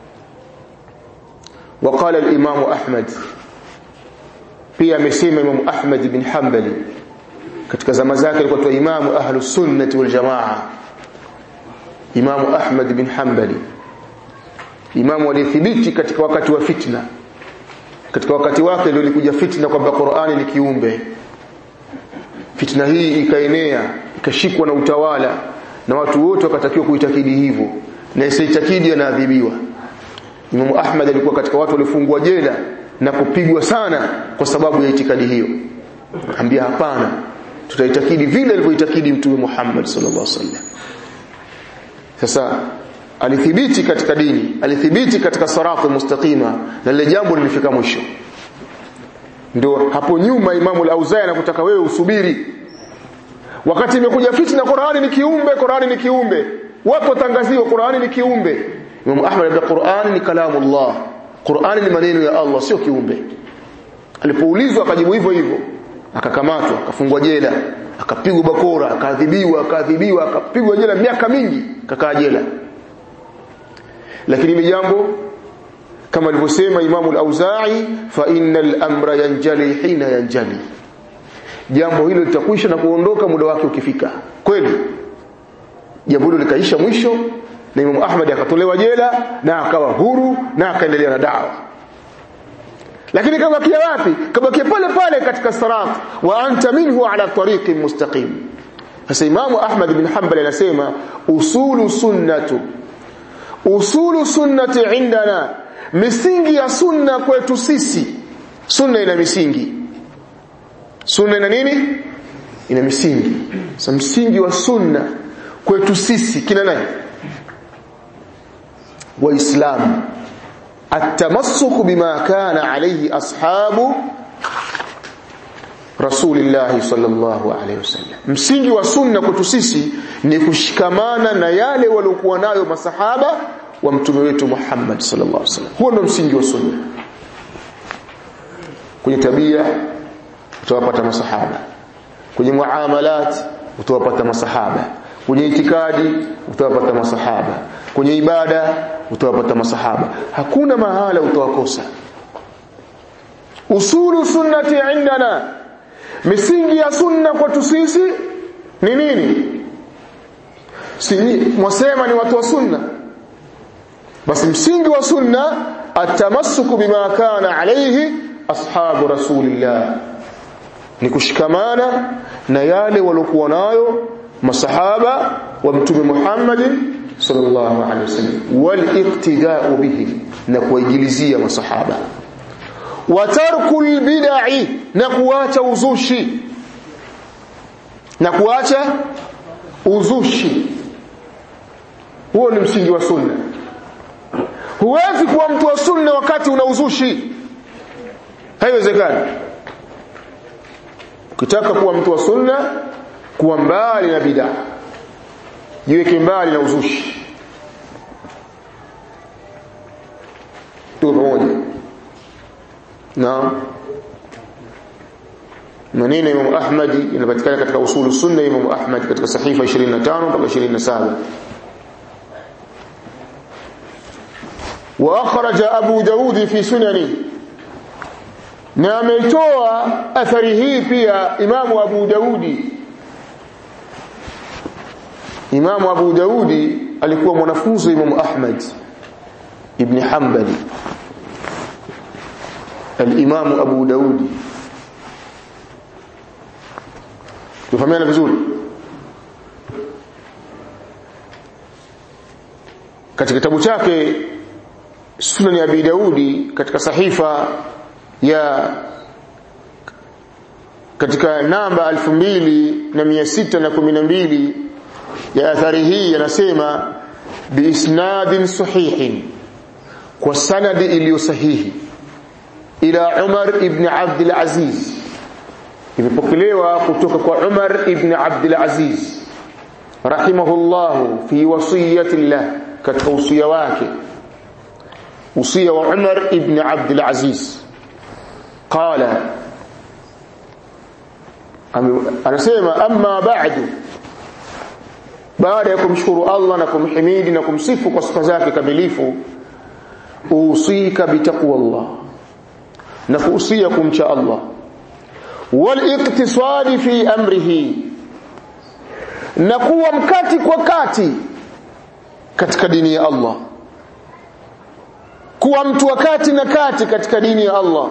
وقال الإمام أحمد pia amesema Imam Ahmad bin Hanbali katika zama zake alikuwa tu imamu ahlus sunnah wal jamaa Imam Ahmad bin Hanbali imamu aliyethibiti katika wakati wa fitna katika wakati wake ndio ilikuja fitna kwamba Qur'ani ni kiumbe fitna hii ikaenea ikashikwa na utawala na watu wote wakatakiwa kuitakidi hivyo na isitakidi anaadhibiwa Imam Ahmad alikuwa katika watu waliofungwa jela na kupigwa sana kwa sababu ya itikadi hiyo. Ambia hapana, tutaitakidi vile alivyoitakidi Mtume Muhammad sallallahu alaihi wasallam. Sasa alithibiti katika dini, alithibiti katika sirati mustaqima na lile jambo lilifika mwisho. Ndio hapo nyuma Imamu al-Auza'i anakutaka wewe usubiri. Wakati imekuja fitna Qur'ani ni kiumbe, Qur'ani ni kiumbe. Wapo tangazio Qur'ani ni kiumbe. Imam Ahmad anasema Qur'an ni kalamu Allah. Qur'an ni maneno ya Allah sio kiumbe. Alipoulizwa akajibu hivyo hivyo. Akakamatwa, akafungwa jela, akapigwa bakora, akaadhibiwa, akaadhibiwa, akapigwa jela miaka mingi, kakaa jela. Lakini ni jambo kama alivyosema Imam al-Auza'i fa innal amra yanjali hina yanjali. Jambo hilo litakwisha na kuondoka muda wake ukifika. Kweli? Jambo hilo likaisha mwisho na Imam Ahmad akatolewa jela na akawa huru na akaendelea na dawa lakini kabakia wapi kabakia pale pale katika sirat wa anta minhu ala tariqin mustaqim sasa Imam Ahmad bin Hanbal anasema usulu sunnatu usulu sunnati indana misingi ya sunna kwetu sisi sunna ina misingi sunna ina nini ina misingi sasa msingi wa sunna kwetu sisi kina nani waislamu التمسك بما كان عليه أصحاب رسول الله صلى الله عليه وسلم msingi wa sunna kwetu sisi ni kushikamana na yale waliokuwa nayo masahaba wa mtume wetu Muhammad sallallahu alaihi wasallam huo ndio msingi wa sunna kwenye tabia utawapata masahaba kwenye muamalat utawapata masahaba kwenye itikadi utawapata masahaba kwenye ibada utawapata masahaba hakuna mahala utawakosa usulu sunnati indana misingi ya sunna kwetu sisi ni nini si mwasema ni watu wa sunna basi msingi wa sunna atamassuku bima kana alayhi ashabu rasulillah ni kushikamana na yale waliokuwa nayo masahaba wa mtume Muhammad sallallahu alaihi wasallam wal iqtida'u bihi na kuwaigilizia masahaba wa tarkul bid'i na kuacha uzushi na kuacha uzushi huo ni msingi wa sunna huwezi kuwa mtu wa sunna wakati una uzushi haiwezekani ukitaka kuwa mtu wa sunna kuwa mbali na bid'a jiweke mbali na uzushi tuko pamoja na maneno ya Imam Ahmad yanapatikana katika usulu sunna ya Imam Ahmad katika sahifa 25 mpaka 27 واخرج ابو داود في سننه na ametoa athari hii pia imamu abu daudi imamu abu daudi alikuwa mwanafunzi wa imamu ahmad ibn hanbali alimamu abu daudi tufahamiana vizuri katika kitabu chake sunan ya abi daudi katika sahifa ya katika namba 2612 ya athari hii yanasema biisnadin sahihin kwa sanadi iliyo sahihi ila Umar ibn Abd al-Aziz imepokelewa kutoka kwa Umar ibn Abd al-Aziz rahimahullah fi wasiyati llah katika usia wake usia wa Umar ibn Abd al-Aziz qala anasema amma ba'du baada ya kumshukuru Allah na kumhimidi na kumsifu kwa sifa zake kamilifu usika bitaqwallah na kuusia kumcha Allah wal iqtisadi fi amrihi na kuwa mkati kwa kati katika dini ya Allah kuwa mtu wakati na kati katika dini ya Allah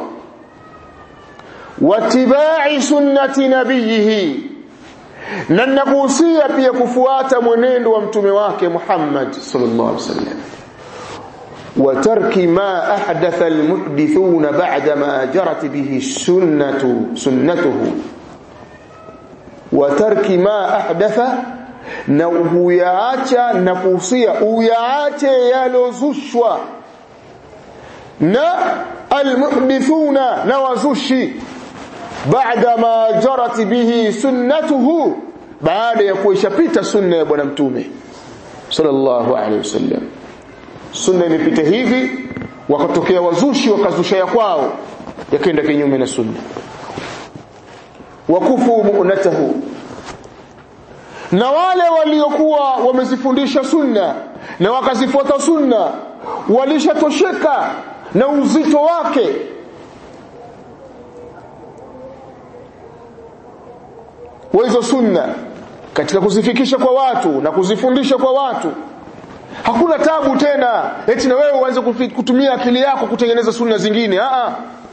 watibai sunnati nabiyihi na nakuhusia pia kufuata mwenendo wa mtume wake Muhammad sallallahu alaihi wasallam وترك ما أحدث المحدثون بعدما جرت به السنة سنته وترك ما أحدث na uyaacha na kuhusia uyaache yalozushwa na almuhdithuna na wazushi baada ma jarat bihi sunnatuhu baada ya kuishapita sunna ya bwana mtume sallallahu alaihi wasallam sunna imepita hivi wakatokea wazushi wakazusha ya kwao yakaenda kinyume na sunna wakufu mu'natahu na wale waliokuwa wamezifundisha sunna na wakazifuata sunna walishatosheka na uzito wake wa hizo sunna katika kuzifikisha kwa watu na kuzifundisha kwa watu hakuna tabu tena eti na wewe uanze kutumia akili yako kutengeneza sunna zingine a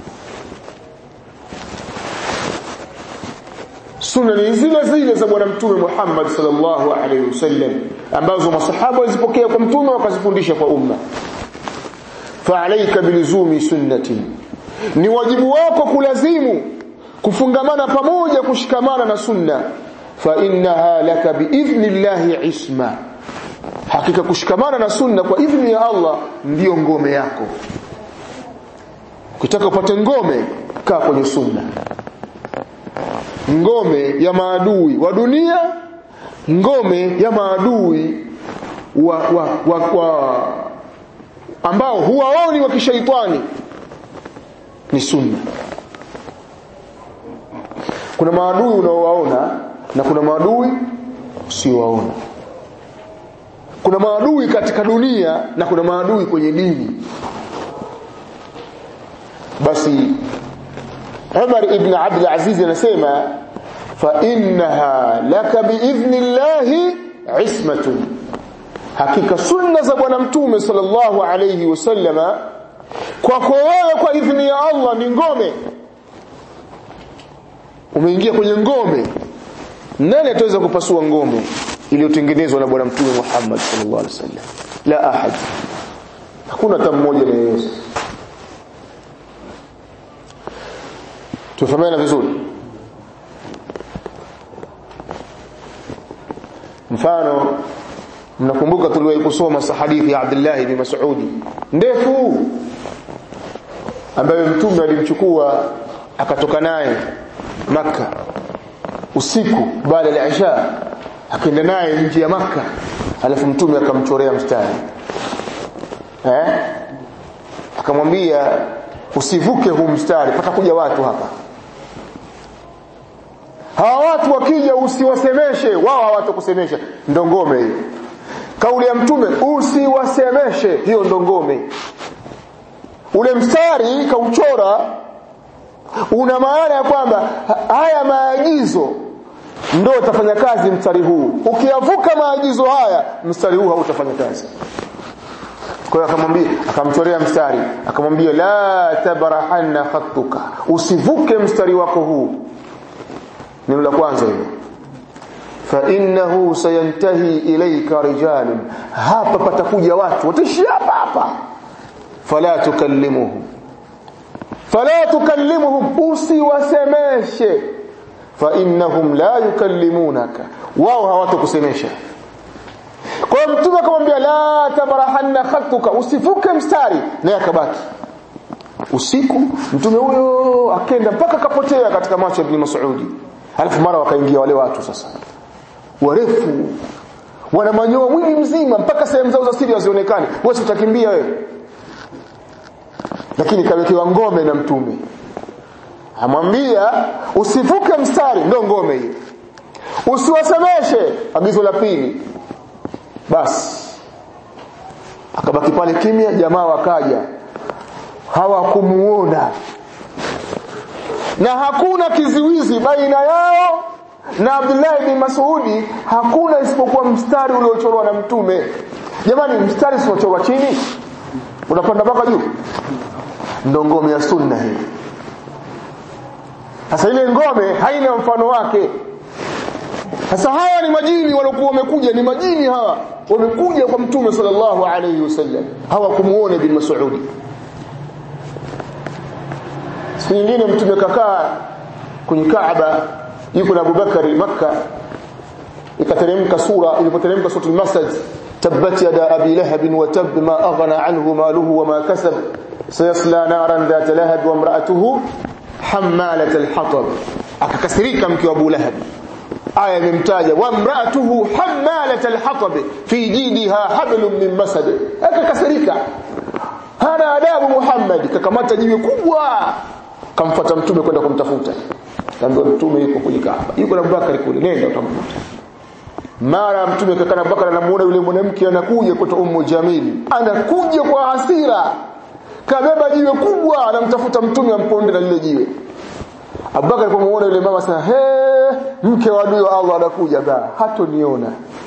sunna ni zile zile za bwana mtume Muhammad sallallahu alaihi wasallam ambazo masahaba walizipokea kwa mtume wakazifundisha kwa umma fa'alayka bilizumi sunnati ni wajibu wako kulazimu kufungamana pamoja kushikamana na sunna fa innaha laka biidhnillahi isma hakika kushikamana na sunna kwa idhni ya Allah ndiyo ngome yako ukitaka upate ngome kaa kwenye sunna ngome ya maadui wa dunia ngome ya maadui wa, wa, wa, wa ambao huwaoni wa kishaitani ni sunna kuna maadui unaowaona na kuna maadui usiowaona kuna maadui katika dunia na kuna maadui kwenye dini basi Umar ibn Abdul Aziz anasema fa innaha laka biidhnillahi ismatun hakika sunna za bwana mtume sallallahu alayhi wasallama kwako wewe kwa idhni ya Allah ni ngome umeingia kwenye ngome nani ataweza kupasua ngome iliyotengenezwa na bwana mtume Muhammad sallallahu alaihi wasallam la ahad hakuna hata mmoja anayeweza tufahamiana vizuri mfano mnakumbuka tuliwahi kusoma hadithi ya Abdullah ibn Mas'ud ndefu ambayo mtume alimchukua akatoka naye maka usiku baada ya Isha akaenda naye nje ya maka alafu mtume akamchorea mstari eh akamwambia usivuke huu mstari patakuja watu hapa hawa watu wakija usiwasemeshe wao hawatakusemesha ndo ngome hiyo kauli ya mtume usiwasemeshe hiyo ndo ngome ule mstari kauchora una maana ya kwamba haya maagizo ndio utafanya kazi mstari huu ukiyavuka maagizo haya mstari huu hautafanya kazi kwa hiyo akamwambia akamchorea mstari akamwambia la tabrahanna khattuka usivuke mstari wako huu neno la kwanza hilo fa innahu sayantahi ilayka rijalun hapa patakuja watu wataishi hapa hapa fala tukallimuhum fala tukallimuhum usiwasemeshe fa innahum la yukallimunaka wao hawatakusemesha kwa hiyo mtume akamwambia la tabrahanna khattuka usivuke mstari naye akabaki usiku mtume huyo akenda mpaka kapotea katika macho ya Ibn Mas'udi alafu mara wakaingia wale watu sasa warefu wana manyoa mwili mzima mpaka sehemu zao za siri hazionekani wewe utakimbia wewe lakini kawekewa ngome na mtume amwambia usivuke mstari ndo ngome hiyo usiwasemeshe agizo la pili basi akabaki pale kimya jamaa wakaja hawakumuona na hakuna kiziwizi baina yao na Abdullah bin Mas'udi hakuna isipokuwa mstari uliochorwa na mtume jamani mstari usiochorwa chini unapanda mpaka juu ndo ngome ya sunna hii sasa ile ngome haina mfano wake sasa hawa ni majini waliokuwa wamekuja ni majini hawa wamekuja kwa mtume sallallahu alayhi wasallam hawa kumuona bin Mas'udi siku nyingine mtume kakaa kwenye Kaaba yuko na Abubakar Makka ikateremka sura ilipoteremka sura al-Masad tabbat yada abi lahab wa tab ma aghna anhu maluhu wa ma kasab sayasla naran dhat lahab wa imra'atuhu hammalat al-hatab akakasirika mke wa Abu Lahab aya imemtaja wa imra'atuhu hammalat al-hatab fi jidiha hablum min masad akakasirika hana adabu Muhammad kakamata jiwe kubwa kamfuata mtume kwenda kumtafuta kaambiwa mtume yuko kwenye Kaaba yuko na Abubakar kule nenda utamkuta mara mtume kakana Abubakar anamuona yule mwanamke anakuja kutoka Ummu Jamil anakuja kwa hasira kabeba jiwe kubwa anamtafuta mtume amponde na lile jiwe Abubakar alipomuona yule mama sasa he mke wa adui wa Allah anakuja ba hatoniona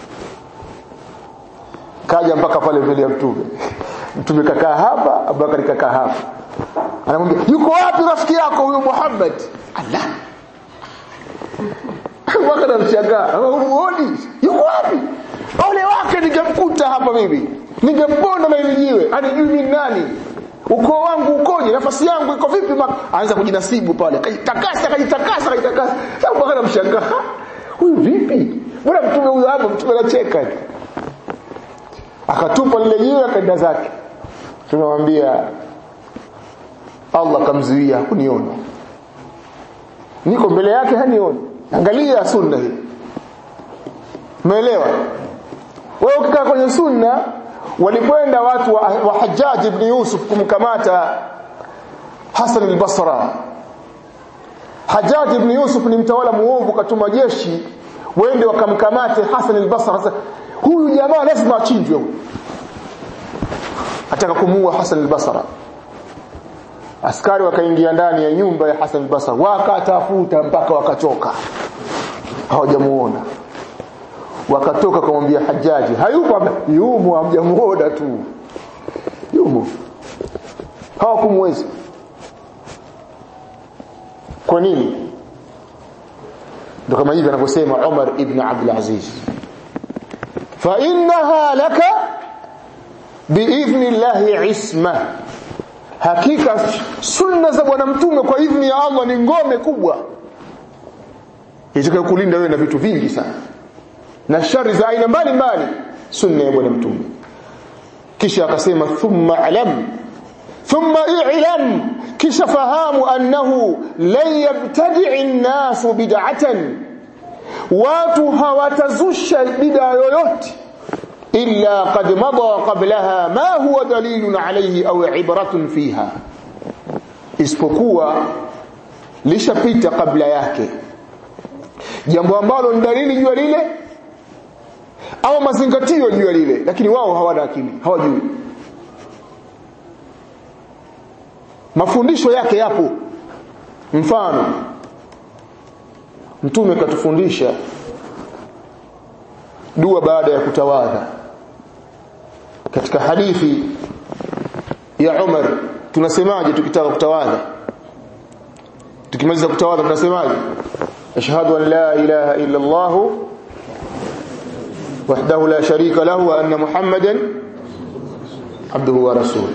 kaja mpaka pale mbele ya mtume mtume kakaa hapa Abubakar kakaa hapa anamwambia yuko wapi rafiki yako huyo Muhammad Allah Abubakar anamshangaa umuoni yuko wapi ole wake ningemkuta hapa mimi ningemponda na ile jiwe anijui mimi nani ukoo wangu ukoje nafasi yangu iko vipi aanza kujinasibu pale kajitakasa kajitakasa kajitakasa Abubakar anamshangaa huyu vipi mbona mtume huyo hapa mtume anacheka akatupa lile jiwe akaenda zake tunamwambia Allah kamzuia kuniona niko mbele yake hanioni angalia sunna hii umeelewa wewe ukikaa kwenye sunna walikwenda watu wa, wa Hajjaj ibn Yusuf kumkamata Hassan al-Basra Hajjaj ibn Yusuf ni mtawala muovu katuma jeshi wende wakamkamate Hassan al-Basra huyu jamaa lazima achinjwe ataka kumuua Hassan al-Basra askari wakaingia ndani ya nyumba ya Hassan al-Basra wakatafuta mpaka wakachoka hawajamuona wakatoka kumwambia Hajaji hayupo yumo hamjamuona tu yumo hawakumweza kwa nini ndio kama hivi anavyosema Umar ibn Abdul Aziz fa innaha laka biidhni llahi isma hakika sunna za bwana mtume kwa idhni ya Allah ni ngome kubwa itakayokulinda wewe na vitu vingi sana na shari za aina mbalimbali sunna ya bwana mtume kisha akasema thumma alam thumma i'lam kisha fahamu annahu lan yabtadi'i an-nas bid'atan watu hawatazusha bid'a yoyote illa qad madha qablaha ma huwa dalilun alayhi au ibratun fiha isipokuwa lishapita kabla yake jambo ambalo ni dalili juu lile au mazingatio juu lile lakini wao hawana akili hawajui mafundisho yake yapo mfano mtume katufundisha dua baada ya kutawadha katika hadithi ya Umar tunasemaje tukitaka kutawadha tukimaliza kutawadha tunasemaje ashhadu an la ilaha illa Allah wahdahu la sharika lahu wa anna muhammadan abduhu wa rasuluhu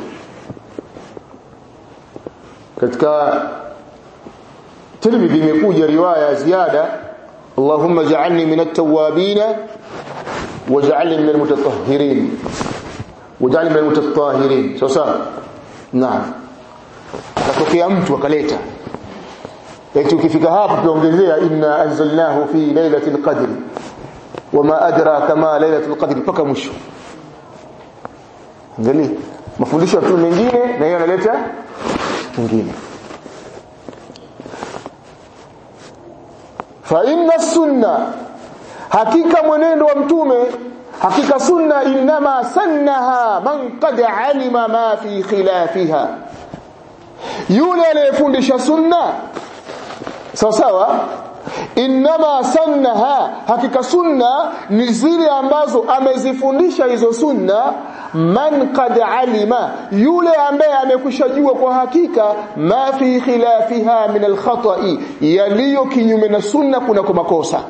katika Tirmidhi imekuja riwaya ziada Allahumma ja'alni min at-tawwabin waj'alni min al-mutatahhirin waj'alni min al-mutatahhirin sasa naam akatokea mtu akaleta eti ukifika hapo tuongezea inna anzalnahu fi lailatul qadr wama adraka ma lailatul qadr mpaka mwisho angalia mafundisho ya mtume mengine na yeye analeta mwingine fa inna sunna hakika mwenendo wa mtume hakika sunna inma sannaha man qad alima ma fi khilafiha yule aliyefundisha sunna sawa sawa inma sannaha hakika sunna ni zile ambazo amezifundisha hizo sunna man qad alima yule ambaye amekwishajua kwa hakika ma fi khilafiha min alkhata'i yaliyo kinyume na sunna kuna kwa makosa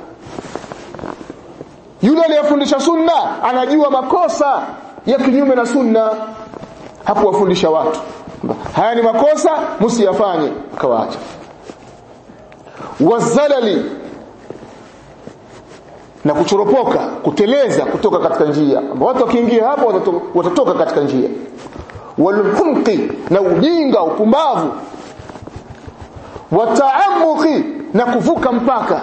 yule aliyefundisha sunna anajua makosa ya kinyume na sunna hakuwafundisha watu haya ni makosa msiyafanye akawaacha wazalali na kuchoropoka kuteleza kutoka katika njia watu wakiingia hapo watatoka, watatoka katika njia walhumqi na ujinga upumbavu wataamuki na kuvuka mpaka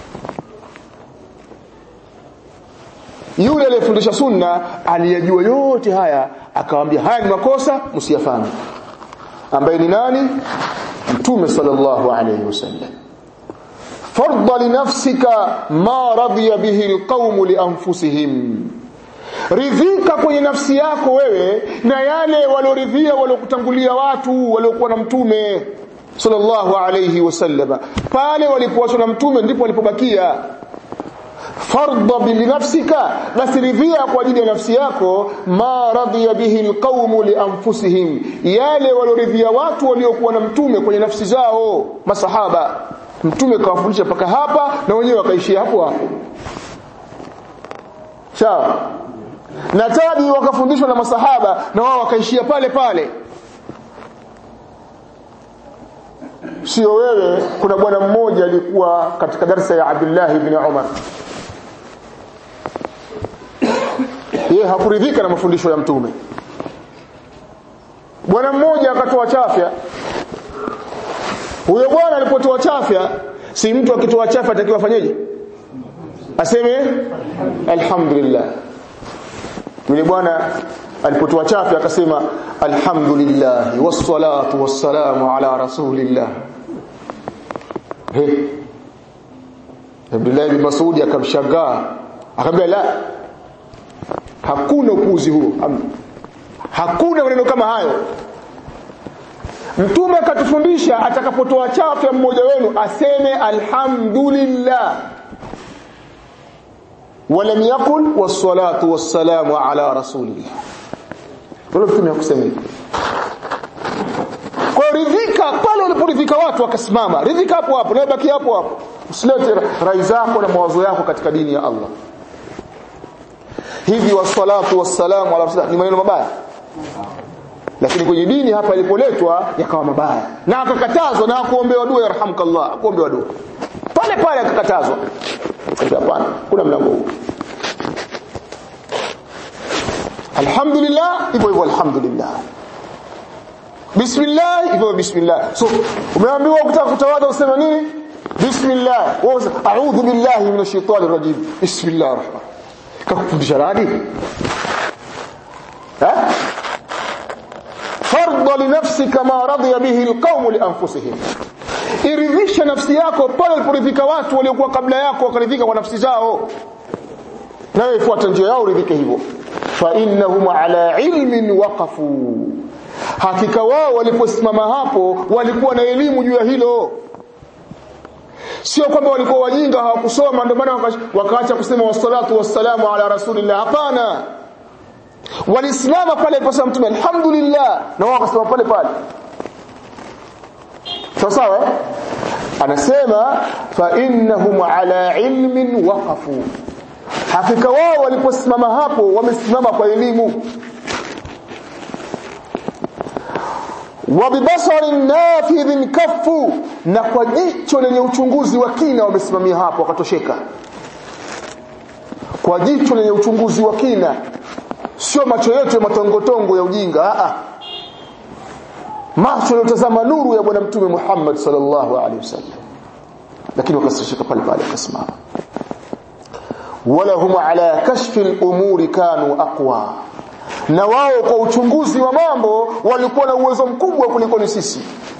yule aliyefundisha sunna aliyajua yote haya akawaambia haya ni makosa msiyafanye ambaye ni nani mtume sallallahu alayhi wasallam farda linafsika ma radiya bihi alqawm lianfusihim ridhika kwenye nafsi yako wewe na yale walioridhia waliokutangulia watu waliokuwa na mtume sallallahu alayhi wasallam pale walipoachwa na mtume ndipo walipobakia farda binafsika basi ridhia kwa ajili ya nafsi yako ma radhiya bihi alqaumu lianfusihim yale walioridhia watu waliokuwa na mtume kwenye nafsi zao masahaba mtume kawafundisha paka hapa na wenyewe wakaishia hapo hapo sawa na tabi wakafundishwa na masahaba na wao wakaishia pale pale sio wewe kuna bwana mmoja alikuwa katika darasa ya Abdullah ibn Umar yeye hakuridhika na mafundisho ya mtume bwana mmoja akatoa chafya huyo bwana alipotoa chafya si mtu akitoa chafya atakiwa afanyeje aseme alhamdulillah yule bwana alipotoa chafya akasema alhamdulillah wassalatu wassalamu ala rasulillah he Abdullah bin Mas'ud akamshangaa akamwambia la hakuna upuzi huo hakuna maneno kama hayo mtume akatufundisha atakapotoa chafya mmoja wenu aseme alhamdulillah ولم يقل والصلاه والسلام على رسول الله wala mtume hakusema hivyo kwa ridhika pale waliporidhika watu wakasimama ridhika hapo hapo na baki hapo hapo usilete rai zako na mawazo yako katika dini ya Allah hivi wassalatu wassalamu ala rasulillah ni maneno mabaya lakini kwenye dini hapa ilipoletwa yakawa mabaya na akakatazwa na kuombewa dua yarhamkallah kuombewa dua pale pale akakatazwa hapana kuna mlango huu alhamdulillah hivyo hivyo alhamdulillah bismillah hivyo bismillah so umeambiwa ukitaka kutawadha useme nini bismillah a'udhu billahi minash shaitani rajim bismillah rahman kakufundisha nani eh farda li nafsika ma radiya bihi alqawm li anfusihim iridhisha nafsi yako pale uliporidhika watu waliokuwa kabla yako wakaridhika kwa nafsi zao nawe fuata njia yao uridhike hivyo fa innahum ala ilmin waqafu hakika wao waliposimama hapo walikuwa na elimu juu ya hilo sio kwamba walikuwa wajinga hawakusoma ndio maana wakaacha kusema wassalatu wassalamu ala rasulillah hapana walisimama pale aliposema mtume alhamdulillah na wao wakasema pale pale sawa sawa anasema fa innahum ala ilmin waqafu hakika wao waliposimama hapo wamesimama kwa elimu wabibasarin nafidhin kafu na kwa jicho lenye uchunguzi wa kina wamesimamia hapo wakatosheka kwa jicho lenye uchunguzi wa kina sio macho yote matongotongo ya ujinga a macho yaliyotazama nuru ya bwana mtume Muhammad sallallahu alaihi wasallam lakini wakasishika pale pale wakasimama wala hum ala kashfi al-umuri kanu aqwa na wao kwa uchunguzi wa mambo walikuwa na uwezo mkubwa kuliko ni sisi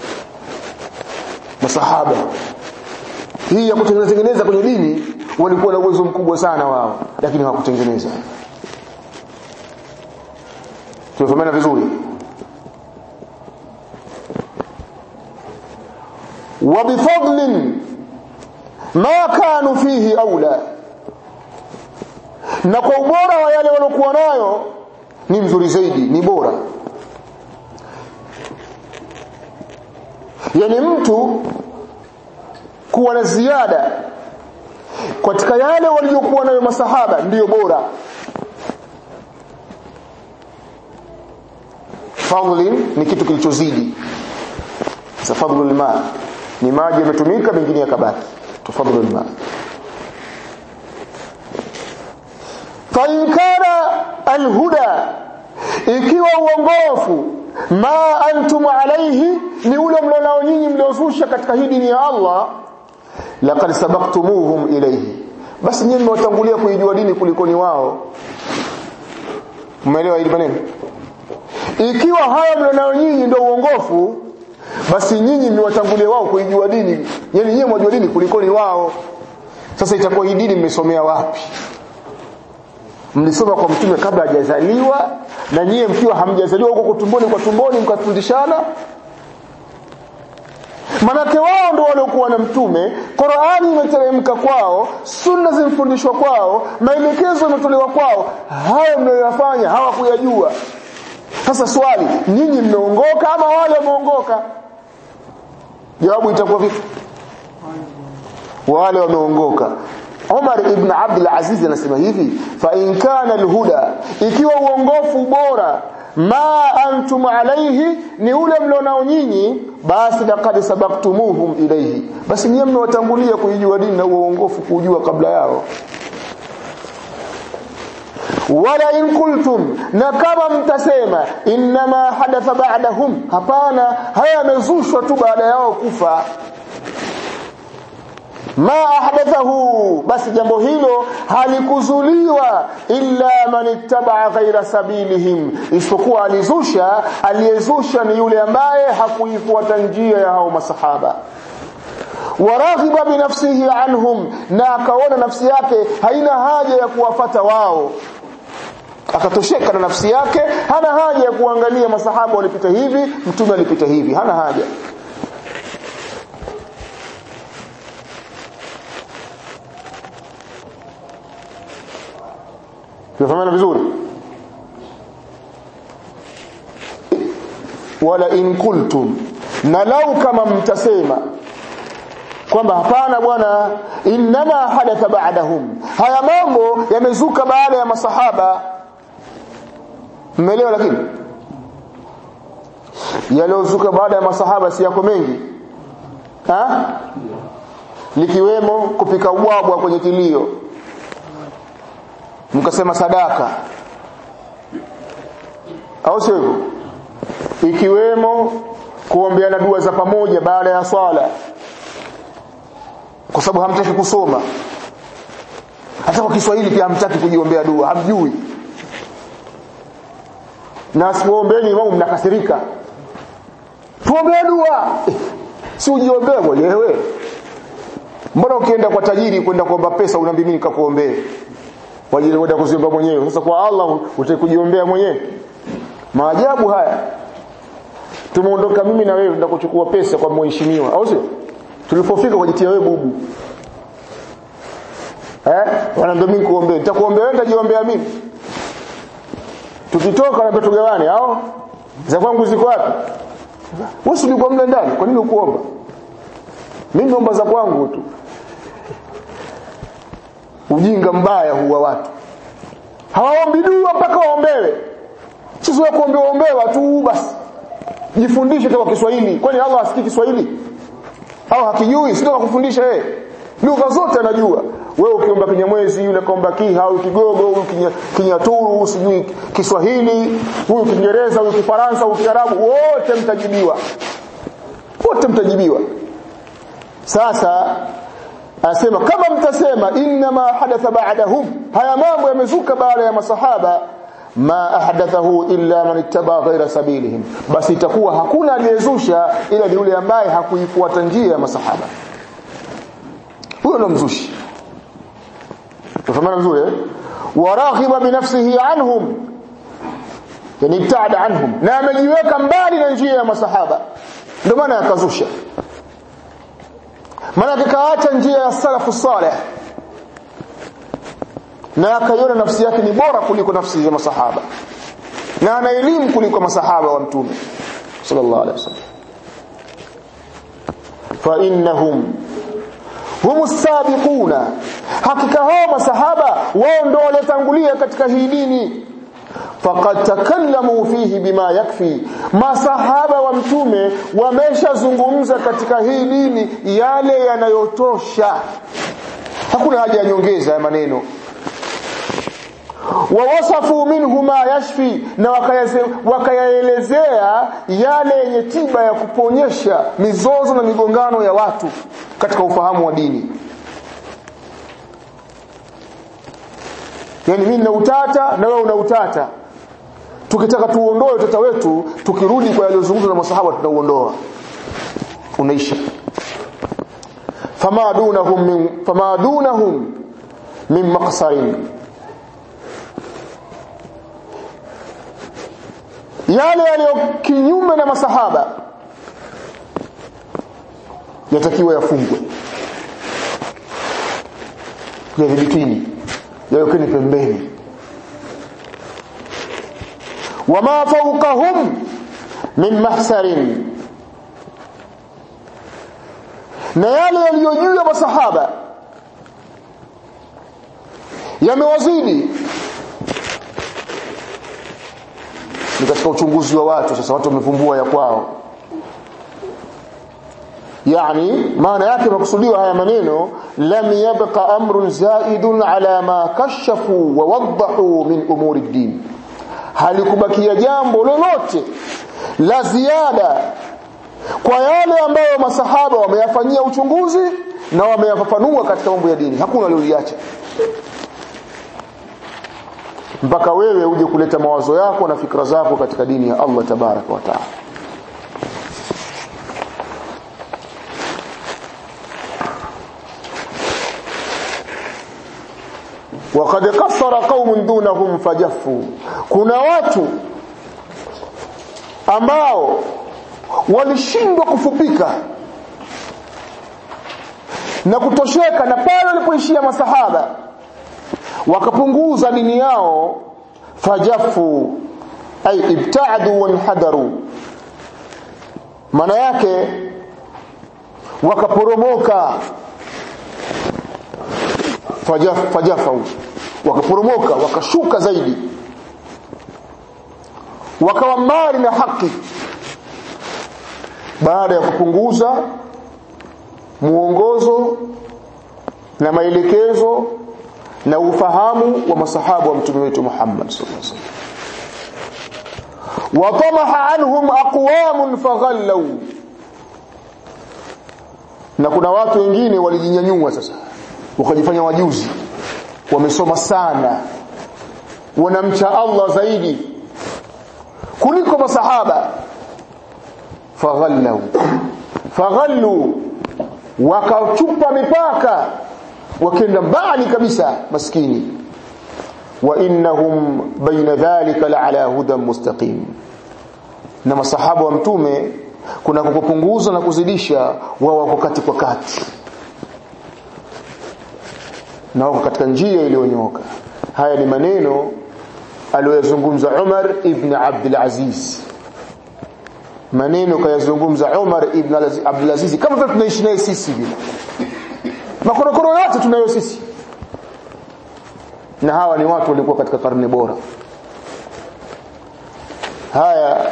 masahaba hii ya kutengeneza kwenye dini walikuwa na uwezo mkubwa sana wao lakini hawakutengeneza tumefahamana vizuri وبفضل ما كانوا فيه أولى na kwa ubora wa yale waliokuwa nayo ni mzuri zaidi ni bora yani mtu kuwa na ziada katika yale waliokuwa nayo masahaba ndiyo bora fadlin ni kitu kilichozidi sa fadlul ma ni maji yametumika mengine yakabaki tufadlul ma fa in kana alhuda ikiwa uongofu ma antum alayhi ni ule mlionao nyinyi mliozusha katika hii dini ya Allah laqad sabaqtumuhum ilayhi basi nyinyi mmewatangulia kuijua dini kuliko ni wao umeelewa hili maneno ikiwa haya mlionao nyinyi ndio uongofu basi nyinyi mmewatangulia wao kuijua dini yani nyinyi mwajua dini kuliko ni wao sasa itakuwa hii dini mmesomea wapi mlisoma kwa mtume kabla hajazaliwa na nyie mkiwa hamjazaliwa huko tumboni kwa tumboni mkafundishana manake wao ndio waliokuwa na mtume Qur'ani imeteremka kwao sunna zimfundishwa kwao maelekezo yametolewa kwao hayo mnayoyafanya hawakuyajua sasa swali nyinyi mmeongoka ama wale wameongoka jawabu itakuwa vipi wale wameongoka Umar ibn Abdul Aziz anasema hivi fa in kana alhuda ikiwa uongofu bora ma antum alayhi ni ule mlionao nyinyi basi laqad sabaktumuhum ilayhi basi nyinyi mmewatangulia kuijua dini na uongofu kujua kabla yao wala in kultum na kama mtasema inma hadatha ba'dahum hapana haya yamezushwa tu baada yao kufa ma ahdathahu basi jambo hilo halikuzuliwa illa man ittaba ghaira sabilihim isipokuwa alizusha aliyezusha ni yule ambaye hakuifuata njia ya hao masahaba waraghiba binafsihi anhum na akaona nafsi yake haina haja ya kuwafata wao akatosheka na nafsi yake hana haja ya kuangalia masahaba walipita hivi mtume alipita hivi hana haja tunafahamana vizuri wala in kultum na lau kama mtasema kwamba hapana bwana inma hadatha ba'dahum haya mambo yamezuka baada ya masahaba mmeelewa lakini yaliozuka baada ya masahaba si yako mengi ha likiwemo kupika ubwabwa kwenye kilio mkasema sadaka au sio hivyo ikiwemo kuombeana dua za pamoja baada ya swala kwa sababu hamtaki kusoma hata kwa Kiswahili pia hamtaki kujiombea dua hamjui na asipoombeeni imamu mnakasirika tuombee dua eh, si ujiombee mwenyewe mbona ukienda kwa tajiri kwenda kuomba pesa unaambia mimi nikakuombee wajili kwenda kuziomba mwenyewe sasa kwa Allah utakujiombea mwenyewe maajabu haya tumeondoka mimi na wewe ndio kuchukua pesa kwa mheshimiwa au sio tulipofika kujitia wewe bubu eh wanaambia mimi kuombea nitakuombea wewe nitajiombea mimi tukitoka na tugawane au za kwangu ziko wapi wewe ulikuwa mle ndani kwa nini ukuomba mimi naomba za kwangu tu ujinga mbaya huwa watu hawaombi dua mpaka waombewe sisi wa kuombewa ombewa tu basi jifundishe kwa Kiswahili kwani Allah asikii Kiswahili au hakijui sio kufundisha yeye lugha zote anajua wewe ukiomba kinyamwezi yule kaomba kiha au kigogo huyu kinyaturu sijui Kiswahili huyu Kiingereza huyu Kifaransa huyu Kiarabu wote mtajibiwa wote mtajibiwa sasa anasema kama mtasema inma hadatha ba'dahum haya mambo yamezuka baada ya masahaba ma ahdathahu illa man ittaba ghaira sabilihim basi itakuwa hakuna aliyezusha ila ni yule ambaye hakuifuata njia ya masahaba huyo ndo mzushi tufahamana vizuri eh waraghiba binafsihi anhum yani ibtada anhum na amejiweka mbali na njia ya masahaba ndio maana akazusha maana kaacha njia ya salafu saleh na akaiona nafsi yake ni bora kuliko nafsi za masahaba na ana elimu kuliko masahaba wa mtume sallallahu alaihi wasallam fa innahum hum sabiquna hakika hao masahaba wao ndio waliotangulia katika hii dini faqad takallamu fihi bima yakfi masahaba wa mtume wameshazungumza katika hii dini yale yanayotosha hakuna haja ya nyongeza ya maneno wawasafu minhu ma yashfi na wakayaelezea yale yenye tiba ya kuponyesha mizozo na migongano ya watu katika ufahamu wa dini yani mimi nina utata na wewe una utata tukitaka tuondoe utata wetu tukirudi kwa yaliyozungumzwa na masahaba tunauondoa unaisha fama dunahum min fama dunahum min maqsarin yale yaliyo kinyume na masahaba yatakiwa yafungwe yadhibitini yawekeni pembeni wama fawqahum min mahsarin na yale yaliyo juu ya masahaba yamewazidi ni katika uchunguzi wa watu sasa watu wamevumbua ya kwao yani maana yake makusudiwa haya maneno lam yabqa amrun zaidun ala ma kashafu wa wadahu min umuri din halikubakia jambo lolote la ziada kwa yale ambayo masahaba wameyafanyia uchunguzi na wameyafafanua katika mambo ya dini hakuna walioliacha mpaka wewe uje kuleta mawazo yako na fikra zako katika dini ya Allah tabaraka wa taala وقد قصر قوم دونهم فجفوا kuna watu ambao walishindwa kufupika na kutosheka na pale walipoishia masahaba wakapunguza dini yao fajafu ay ibta'adu wanhadaru maana yake wakaporomoka fajaf, fajafau wakaporomoka wakashuka zaidi wakawa mbali na haki baada ya kupunguza muongozo na maelekezo na ufahamu wa masahabu wa mtume wetu Muhammad sallallahu alaihi wasallam watamaha anhum aqwamun faghallaw na kuna watu wengine walijinyanyua sasa wakajifanya wajuzi wamesoma sana wanamcha Allah zaidi kuliko masahaba faghallaw faghallu wakachupa mipaka wakenda mbali kabisa maskini wa innahum baina dhalika la ala hudan mustaqim na masahaba wa mtume kuna kupunguza na kuzidisha wao wako kati kwa kati na wako katika njia iliyonyooka haya ni maneno aliyozungumza Umar ibn Abdul Aziz maneno kayazungumza Umar ibn Abdul Aziz kama vile tunaishi naye sisi vile makorokoro yote tunayo sisi na hawa ni watu walikuwa katika karne bora haya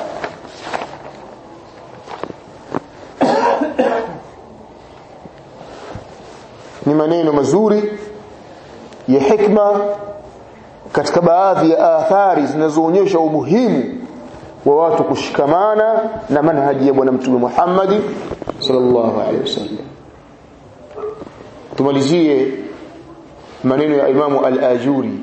ni maneno mazuri ya hikma katika baadhi ya athari zinazoonyesha umuhimu wa watu kushikamana na manhaji ya bwana mtume Muhammad sallallahu alaihi wasallam tumalizie maneno ya imamu al-ajuri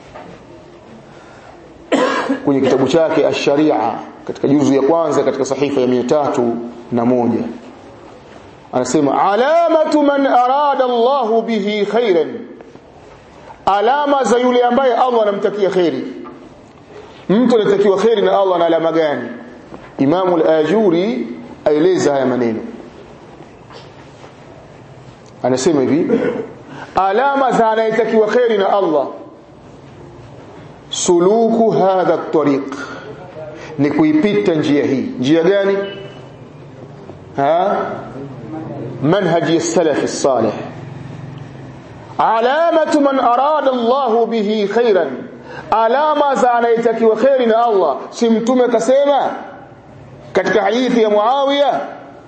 kwenye kitabu chake ash-sharia katika juzu ya kwanza katika sahifa ya tatu na moja anasema alamatu man arada Allah bihi khairan alama za yule ambaye Allah anamtakia khairi mtu anatakiwa khairi na Allah na alama gani imamu al-ajuri aeleza haya maneno anasema hivi alama za anayetakiwa khairi na Allah suluku hadha at-tariq ni kuipita njia hii njia gani ha manhaji as-salaf as-salih alamatu man arada Allah bihi khairan alama za anayetakiwa khairi na Allah si mtume kasema katika hadithi ya Muawiya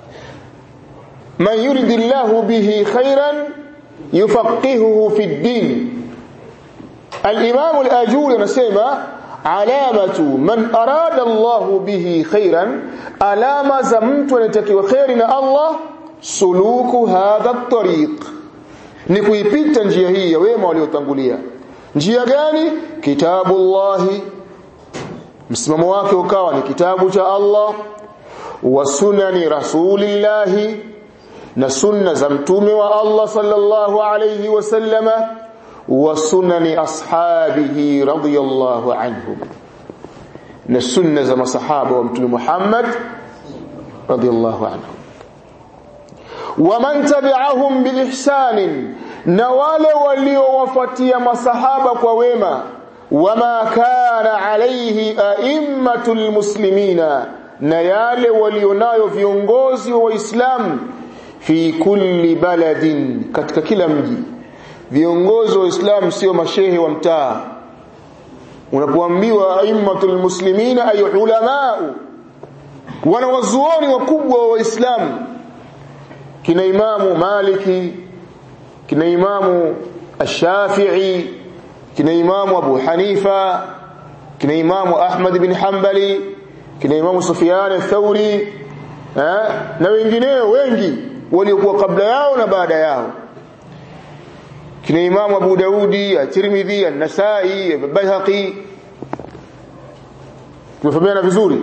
man yuridillahu bihi khairan yufaqihuhu fi ddin الإمام الآجوري anasema alamatu man arada Allah bihi khairan alama za mtu anatakiwa khairi na Allah suluku hadha at-tariq ni kuipita njia hii ya wema waliotangulia njia gani kitabullahi msimamo wake ukawa ni kitabu cha Allah wa sunani rasulillahi na sunna za mtume wa Allah sallallahu alayhi wasallama wa sunani ashabihi radiyallahu anhum na sunna za masahaba wa mtume Muhammad radiyallahu anhum waman tabi'ahum biihsanin na wale waliowafuatia masahaba kwa wema wama kana alayhi a'immatul muslimina na yale walionayo viongozi wa waislamu fi kulli baladin katika kila mji viongozi wa Uislamu sio mashehe wa mtaa unapoambiwa aimmatul muslimina ay ulamau wanawazuoni wakubwa wa Waislamu kina imamu Maliki kina imamu Ash-Shafi'i kina imamu Abu Hanifa kina imamu Ahmad bin Hanbali kina imamu Sufyan ath-Thauri eh na wengineo wengi waliokuwa kabla yao na baada yao kina imamu Abu Daudi at-Tirmidhi an-Nasa'i al-Baihaqi tumefahamiana vizuri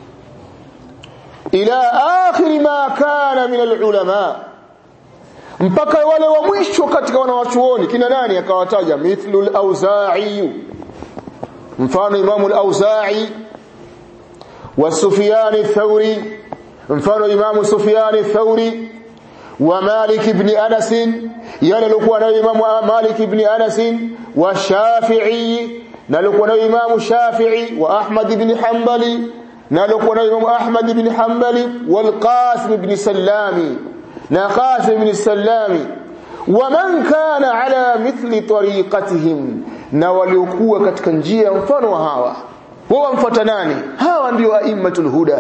ila akhir ma kana min al-ulama mpaka wale wa mwisho katika wanawachuoni kina nani akawataja mithlu al-Auza'i mfano imamu al-Auza'i wa Sufyan ath-Thawri mfano imamu Sufyan ath-Thawri wa Malik ibn Anas yale alikuwa nayo imamu Malik ibn Anas wa Shafi'i na alikuwa nayo imamu Shafi'i wa Ahmad ibn Hanbali na alikuwa nayo imamu Ahmad ibn Hanbali wal Qasim ibn Sallami na Qasim ibn Salami waman kana ala mithli tariqatihim na waliokuwa katika njia mfano wa hawa wao wamfuata nani hawa ndio aimmatul huda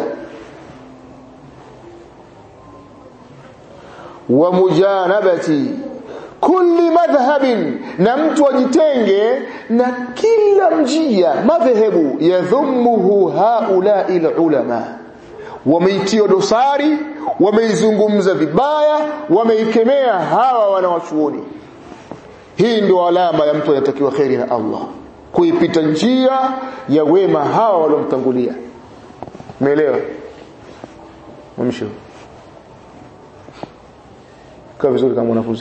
wa mujanabati kulli madhhabin na mtu ajitenge na kila njia madhehebu yadhumuhu haula ulama wameitia dosari wameizungumza vibaya wameikemea hawa wanawachuoni hii ndio alama ya mtu anatakiwa kheri na Allah kuipita njia ya wema hawa waliomtangulia umeelewa mwisho kaa vizuri kama mwanafunzi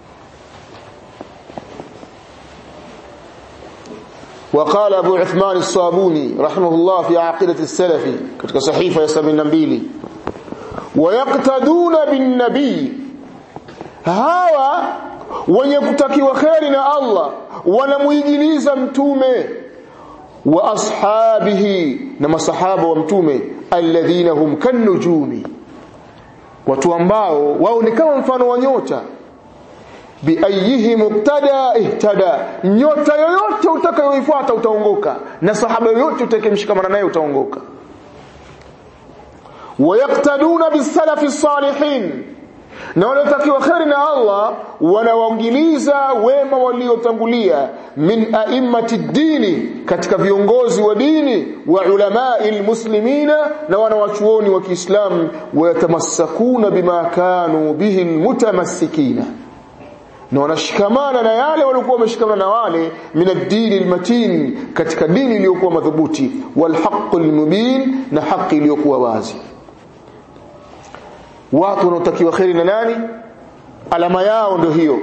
وقال أبو عثمان الصابوني رحمه الله في عقيدة السلف كتك صحيفة يسمى النبيلي ويقتدون بالنبي هوا wenye kutakiwa kheri na Allah wanamuigiliza mtume wa ashabihi na masahaba wa mtume alladhina hum kanujumi watu ambao wao ni kama mfano wa nyota biayihi muktada ihtada nyota yoyote utakayoifuata utaongoka na sahaba yoyote utakayemshikamana naye utaongoka wayaktaduna bisalafi salihin na waliotakiwa kheri na Allah wanawaingiliza wema waliotangulia min a'immati dini katika viongozi wa dini wa ulamai almuslimina na wanawachuoni wa Kiislamu wayatamassakuna bima kanu bihi almutamassikina na wanashikamana na yale waliokuwa wameshikamana na wale min ad-dini al-matin katika dini iliyokuwa madhubuti wal haqqul mubin na haki iliyokuwa wazi watu wanaotakiwa kheri na nani alama yao ndio hiyo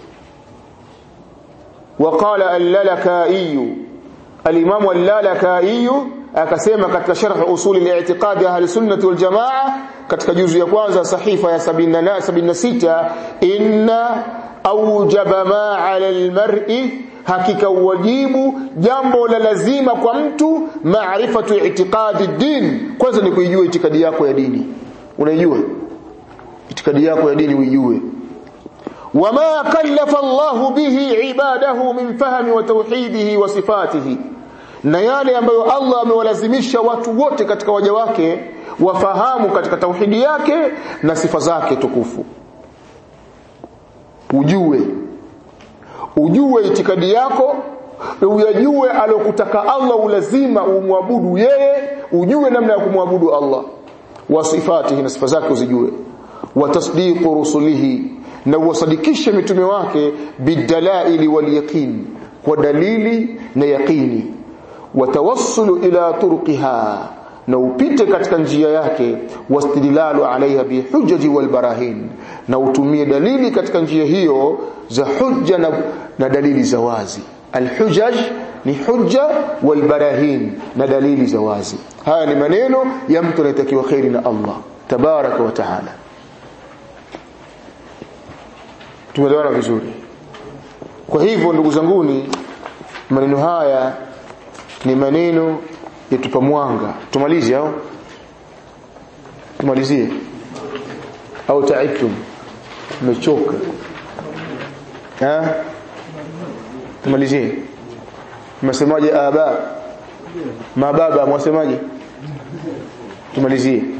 waqala al-lalaka'i al-imam al-lalaka'i akasema katika sharh usul al-i'tiqad ahli sunnah wal jamaa katika juzu ya kwanza sahifa ya 76 inna aujaba ma ala almar'i hakika wajibu jambo la lazima kwa mtu maarifatu i'tiqadi din kwanza ni kuijua itikadi yako ya dini unaijua itikadi yako ya dini uijue wama kallafa Allahu bihi ibadahu min fahmi wa tauhidihi wa sifatihi na yale ambayo Allah amewalazimisha watu wote katika waja wake wafahamu katika tauhidi yake na sifa zake tukufu ujue ujue itikadi yako uyajue alokutaka Allah ulazima umwabudu yeye ujue namna ya kumwabudu Allah wa sifatihi na sifa zake uzijue wa tasdiqu rusulihi na uwasadikishe mitume wake bidalaili wal yaqin kwa dalili na yaqini watawassulu ila turqiha na upite katika njia yake wastidlalu alaiha bihujaji walbarahin na utumie dalili katika njia hiyo za hujja na, na dalili za wazi alhujaj ni hujja walbarahin na dalili za wazi haya ni maneno ya mtu anayetakiwa kheri na Allah tabaraka wa taala tumeelewana vizuri kwa hivyo ndugu zanguni maneno haya ni maneno yatupa mwanga tumalize au tumalizie au taibtum umechoka eh tumalizie msemaje aba mababa mwasemaje tumalizie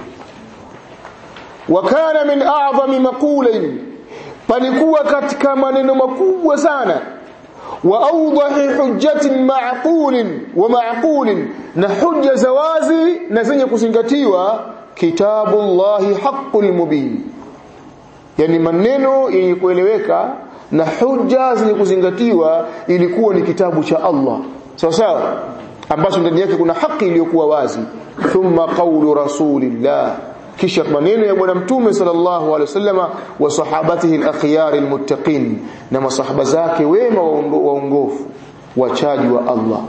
wakana min a'zami maqulain palikuwa katika maneno makubwa sana واوضح حجه معقول ومعقول na hujja za wazi na zenye kuzingatiwa kitabullahi haqqul mubin yani maneno yenye kueleweka na hujja zenye kuzingatiwa ilikuwa ni kitabu cha Allah sawa sawa ambacho ndani yake kuna haki iliyokuwa wazi thumma qawlu rasulillah kisha maneno ya bwana mtume sallallahu alaihi wasallama wa sahabatihi al-akhyar al-muttaqin na masahaba zake wema waongofu wachaji wa Allah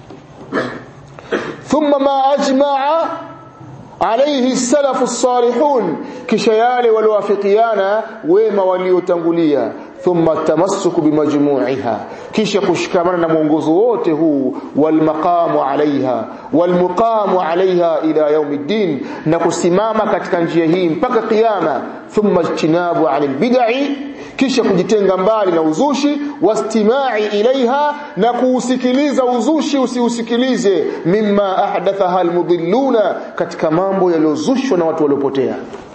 thumma ma ajma'a alayhi salafu salihun kisha yale waliowafikiana wema waliotangulia thumma tamassuku bimajmu'iha kisha kushikamana na mwongozo wote huu walmaqamu alaiha walmuqamu alaiha ila yaumiddin na kusimama katika njia hii mpaka kiyama thumma ijtinabu anil bid'i kisha kujitenga mbali na uzushi wastimai ilaiha na kuusikiliza uzushi usiusikilize mimma ahdathaha almudilluna katika mambo yaliyozushwa na watu waliopotea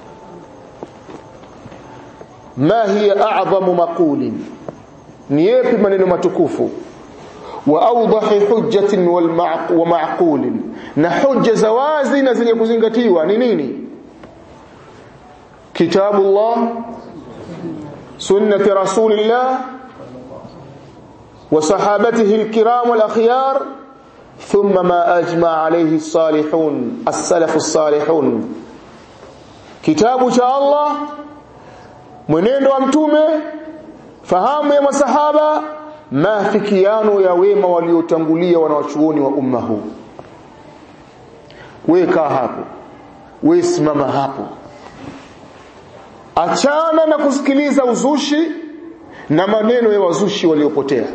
ma hiya a'zamu maqulin ni yapi maneno matukufu wa awdahi hujjatin wal wa ma'qulin na hujja za wazi na zenye kuzingatiwa ni nini kitabullah sunnati rasulillah wa sahabatihi alkiram wal akhyar thumma ma ajma alayhi as-salihun as-salaf as-salihun kitabu cha Allah mwenendo wa mtume fahamu ya masahaba maafikiano ya wema waliotangulia wanawachuoni wa umma huu wewe kaa hapo wewe simama hapo achana na kusikiliza uzushi na maneno ya wazushi waliopotea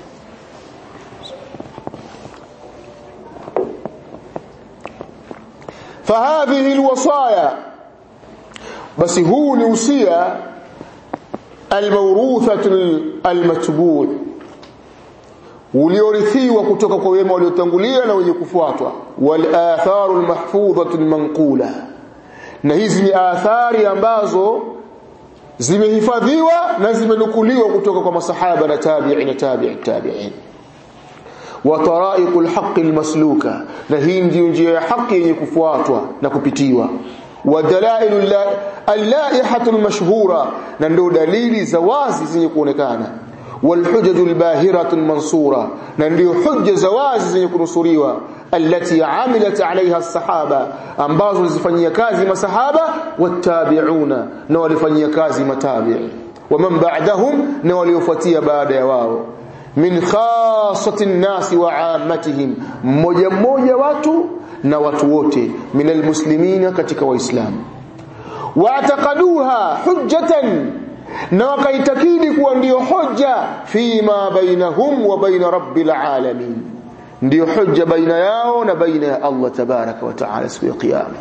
fahadhihi alwasaya basi huu ni usia almawruthatu almatbu' uliorithiwa kutoka kwa wema waliotangulia na wenye kufuatwa wal atharu almahfudhatu almanqula na hizi ni athari ambazo zimehifadhiwa na zimenukuliwa kutoka kwa masahaba na tabi'i na tabi'i tabi'in wa tara'iqul haqqi almasluka na hii ndiyo njia ya haki yenye kufuatwa na kupitiwa wadalailu allaihatu almashhura na ndio dalili za wazi zenye kuonekana walhujaju albahiratu almansura na ndio hujja za wazi zenye kunusuriwa allati amilat alaiha as-sahaba ambazo zifanyia kazi masahaba watabi'una na walifanyia kazi matabi'i waman ba'dahum na waliofuatia baada ya wao min khassati an-nas wa 'ammatihim mmoja mmoja watu na watu wote minal muslimina katika waislamu waataqaduha hujjatan na wakaitakidi kuwa ndiyo hoja fima bainahum wa baina rabbil alamin ndiyo hoja baina yao na baina ya Allah tabaraka wa taala siku ya kiyama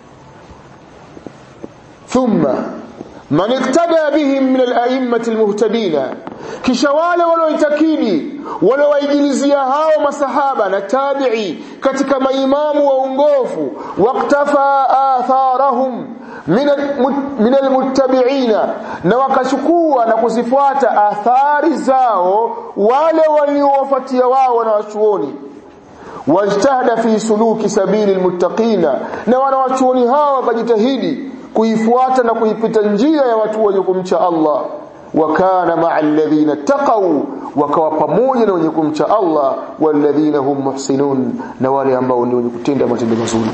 thumma man iktada bihim min al-a'immati al-muhtadina kisha wale walioitakidi waliowaigilizia hao masahaba na tabi'i katika maimamu waongofu waqtafa atharahum min almuttabi'ina na wakachukua na kuzifuata athari zao wale waliowafuatia wao na wachuoni wajtahada fi suluki sabili almuttaqina na wanawachuoni hao wakajitahidi kuifuata na kuipita njia ya watu wenye kumcha Allah wakana ma'a alladhina taqaw wakawa pamoja na wenye kumcha Allah walladhina hum muhsinun na wale ambao ni wenye kutenda matendo mazuri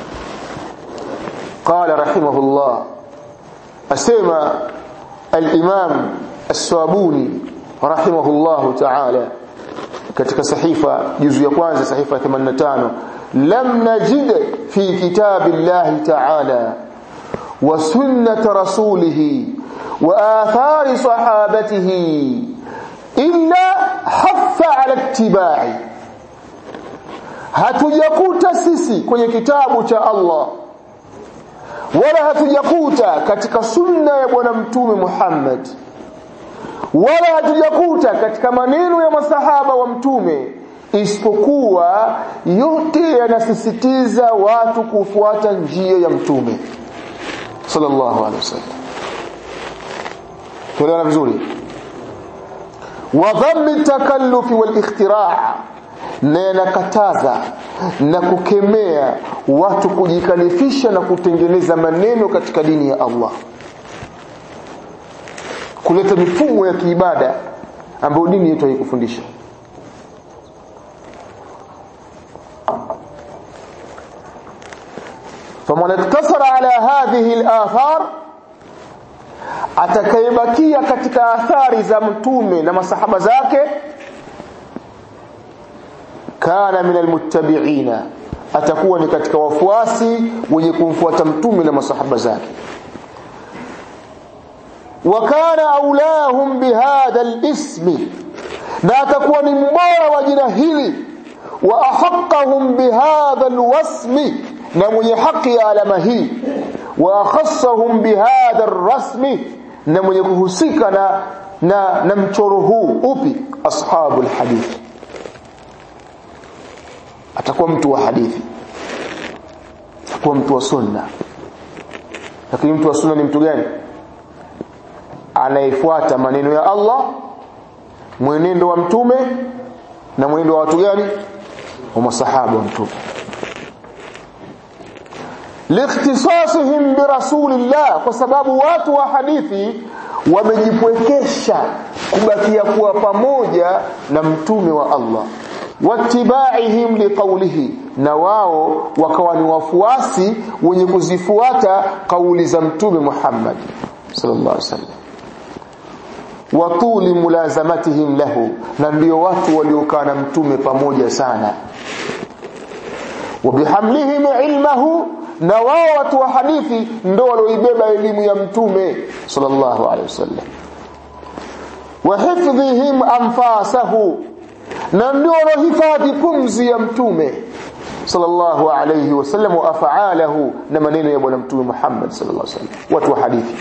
قال رحمه الله أسمى الإمام السوابوني رحمه الله تعالى katika sahifa juzu ya kwanza sahifa 85 lam najid fi kitabillahi ta'ala wa sunnat rasulih wa athari sahabatihi illa haffa ala ittiba'i hatujakuta sisi kwenye kitabu cha Allah wala hatujakuta katika sunna ya bwana mtume Muhammad wala hatujakuta katika maneno ya masahaba wa mtume isipokuwa yote yanasisitiza watu kufuata njia ya mtume sallallahu alaihi wasallam tuelewana vizuri wa dhammi takallufi wal ikhtira' na yanakataza na kukemea watu kujikalifisha na kutengeneza maneno katika dini ya Allah kuleta mifumo ya kiibada ambayo dini yetu haikufundisha faman iktasara ala hadhihi al-athar atakayebakia katika athari za mtume na masahaba zake kana min almuttabi'ina atakuwa ni katika wafuasi wenye kumfuata mtume na masahaba zake wa kana aulahum bihadha alismi na atakuwa ni mbora wa jina hili wa ahaqqahum bihadha alwasmi na mwenye haki ya alama hii wa akhassahum bihadha arrasmi na mwenye kuhusika na na, na mchoro huu upi ashabul hadithi atakuwa mtu wa hadithi atakuwa mtu wa sunna lakini mtu wa sunna ni mtu gani anayefuata maneno ya Allah mwenendo wa mtume na mwenendo wa watu gani wa masahaba wa mtume liikhtisasihim birasulillah kwa sababu watu wa hadithi wamejipwekesha kubakia kuwa pamoja na mtume wa Allah wattibaihim liqaulihi na wao wakawa ni wafuasi wenye kuzifuata kauli za mtume Muhammad sallallahu alaihi wasallam watuli mulazamatihim lahu na ndio watu waliokaa na mtume pamoja sana wabihamlihim ilmahu na wao watu wa hadithi ndio walioibeba elimu ya mtume sallallahu alaihi wasallam wa hifdhihim anfasahu na ndio waliohifadhi pumzi ya mtume sallallahu alayhi wasallam wa af'alahu na maneno ya bwana mtume Muhammad sallallahu alaihi wasallam watu wa hadithi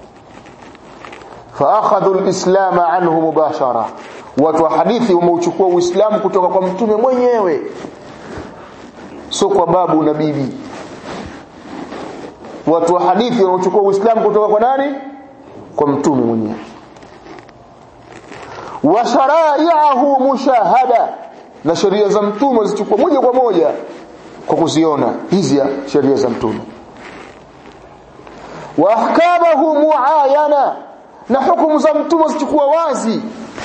فاخذوا الاسلام عنه مباشره watu wa hadithi wameuchukua uislamu kutoka kwa mtume mwenyewe sio kwa babu na bibi watu wa hadithi wanaochukua uislamu kutoka kwa nani kwa mtume mwenyewe wa sharai'ahu mushahada na sheria za mtume zichukua moja kwa moja kwa kuziona hizi sheria za mtume wa ahkamahu muayana na hukumu za mtume zichukua wazi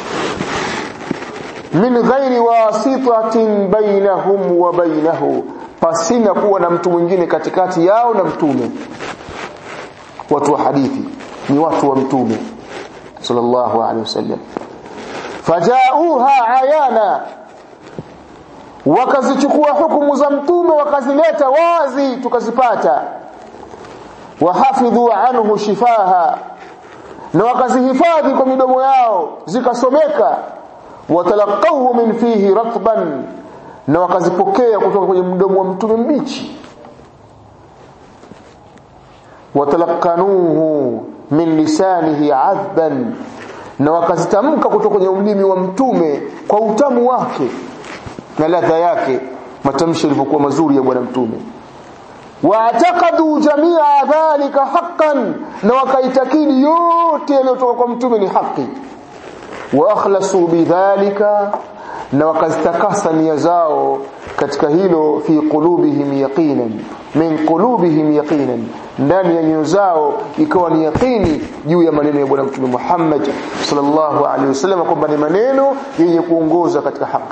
min ghairi wasitatin bainahum wa bainahu pasina kuwa na mtu mwingine katikati yao na mtume watu wa hadithi ni watu wa mtume sallallahu alaihi wasallam fajauha ayana wakazichukua hukumu za mtume wakazileta wazi tukazipata wahafidhu anhu shifaha na wakazihifadhi kwa midomo yao zikasomeka watalaqawhu min fihi ratban na wakazipokea kutoka kwenye mdomo wa mtume mbichi watalaqanuhu min lisanihi adban na wakazitamka kutoka kwenye ulimi wa mtume kwa utamu wake na ladha yake matamshi yalivyokuwa mazuri ya bwana mtume waatakadu jamia dhalika haqqan na wakaitakidi yote yaliyotoka kwa mtume ni haki wa akhlasu bidhalika na wakazitakasa nia zao katika hilo fi qulubihim yaqinan min qulubihim yaqinan ndani ya nyoyo zao ikawa ni yaqini juu ya maneno ya bwana mtume Muhammad sallallahu alaihi wasallam kwamba ni maneno yenye kuongoza katika haki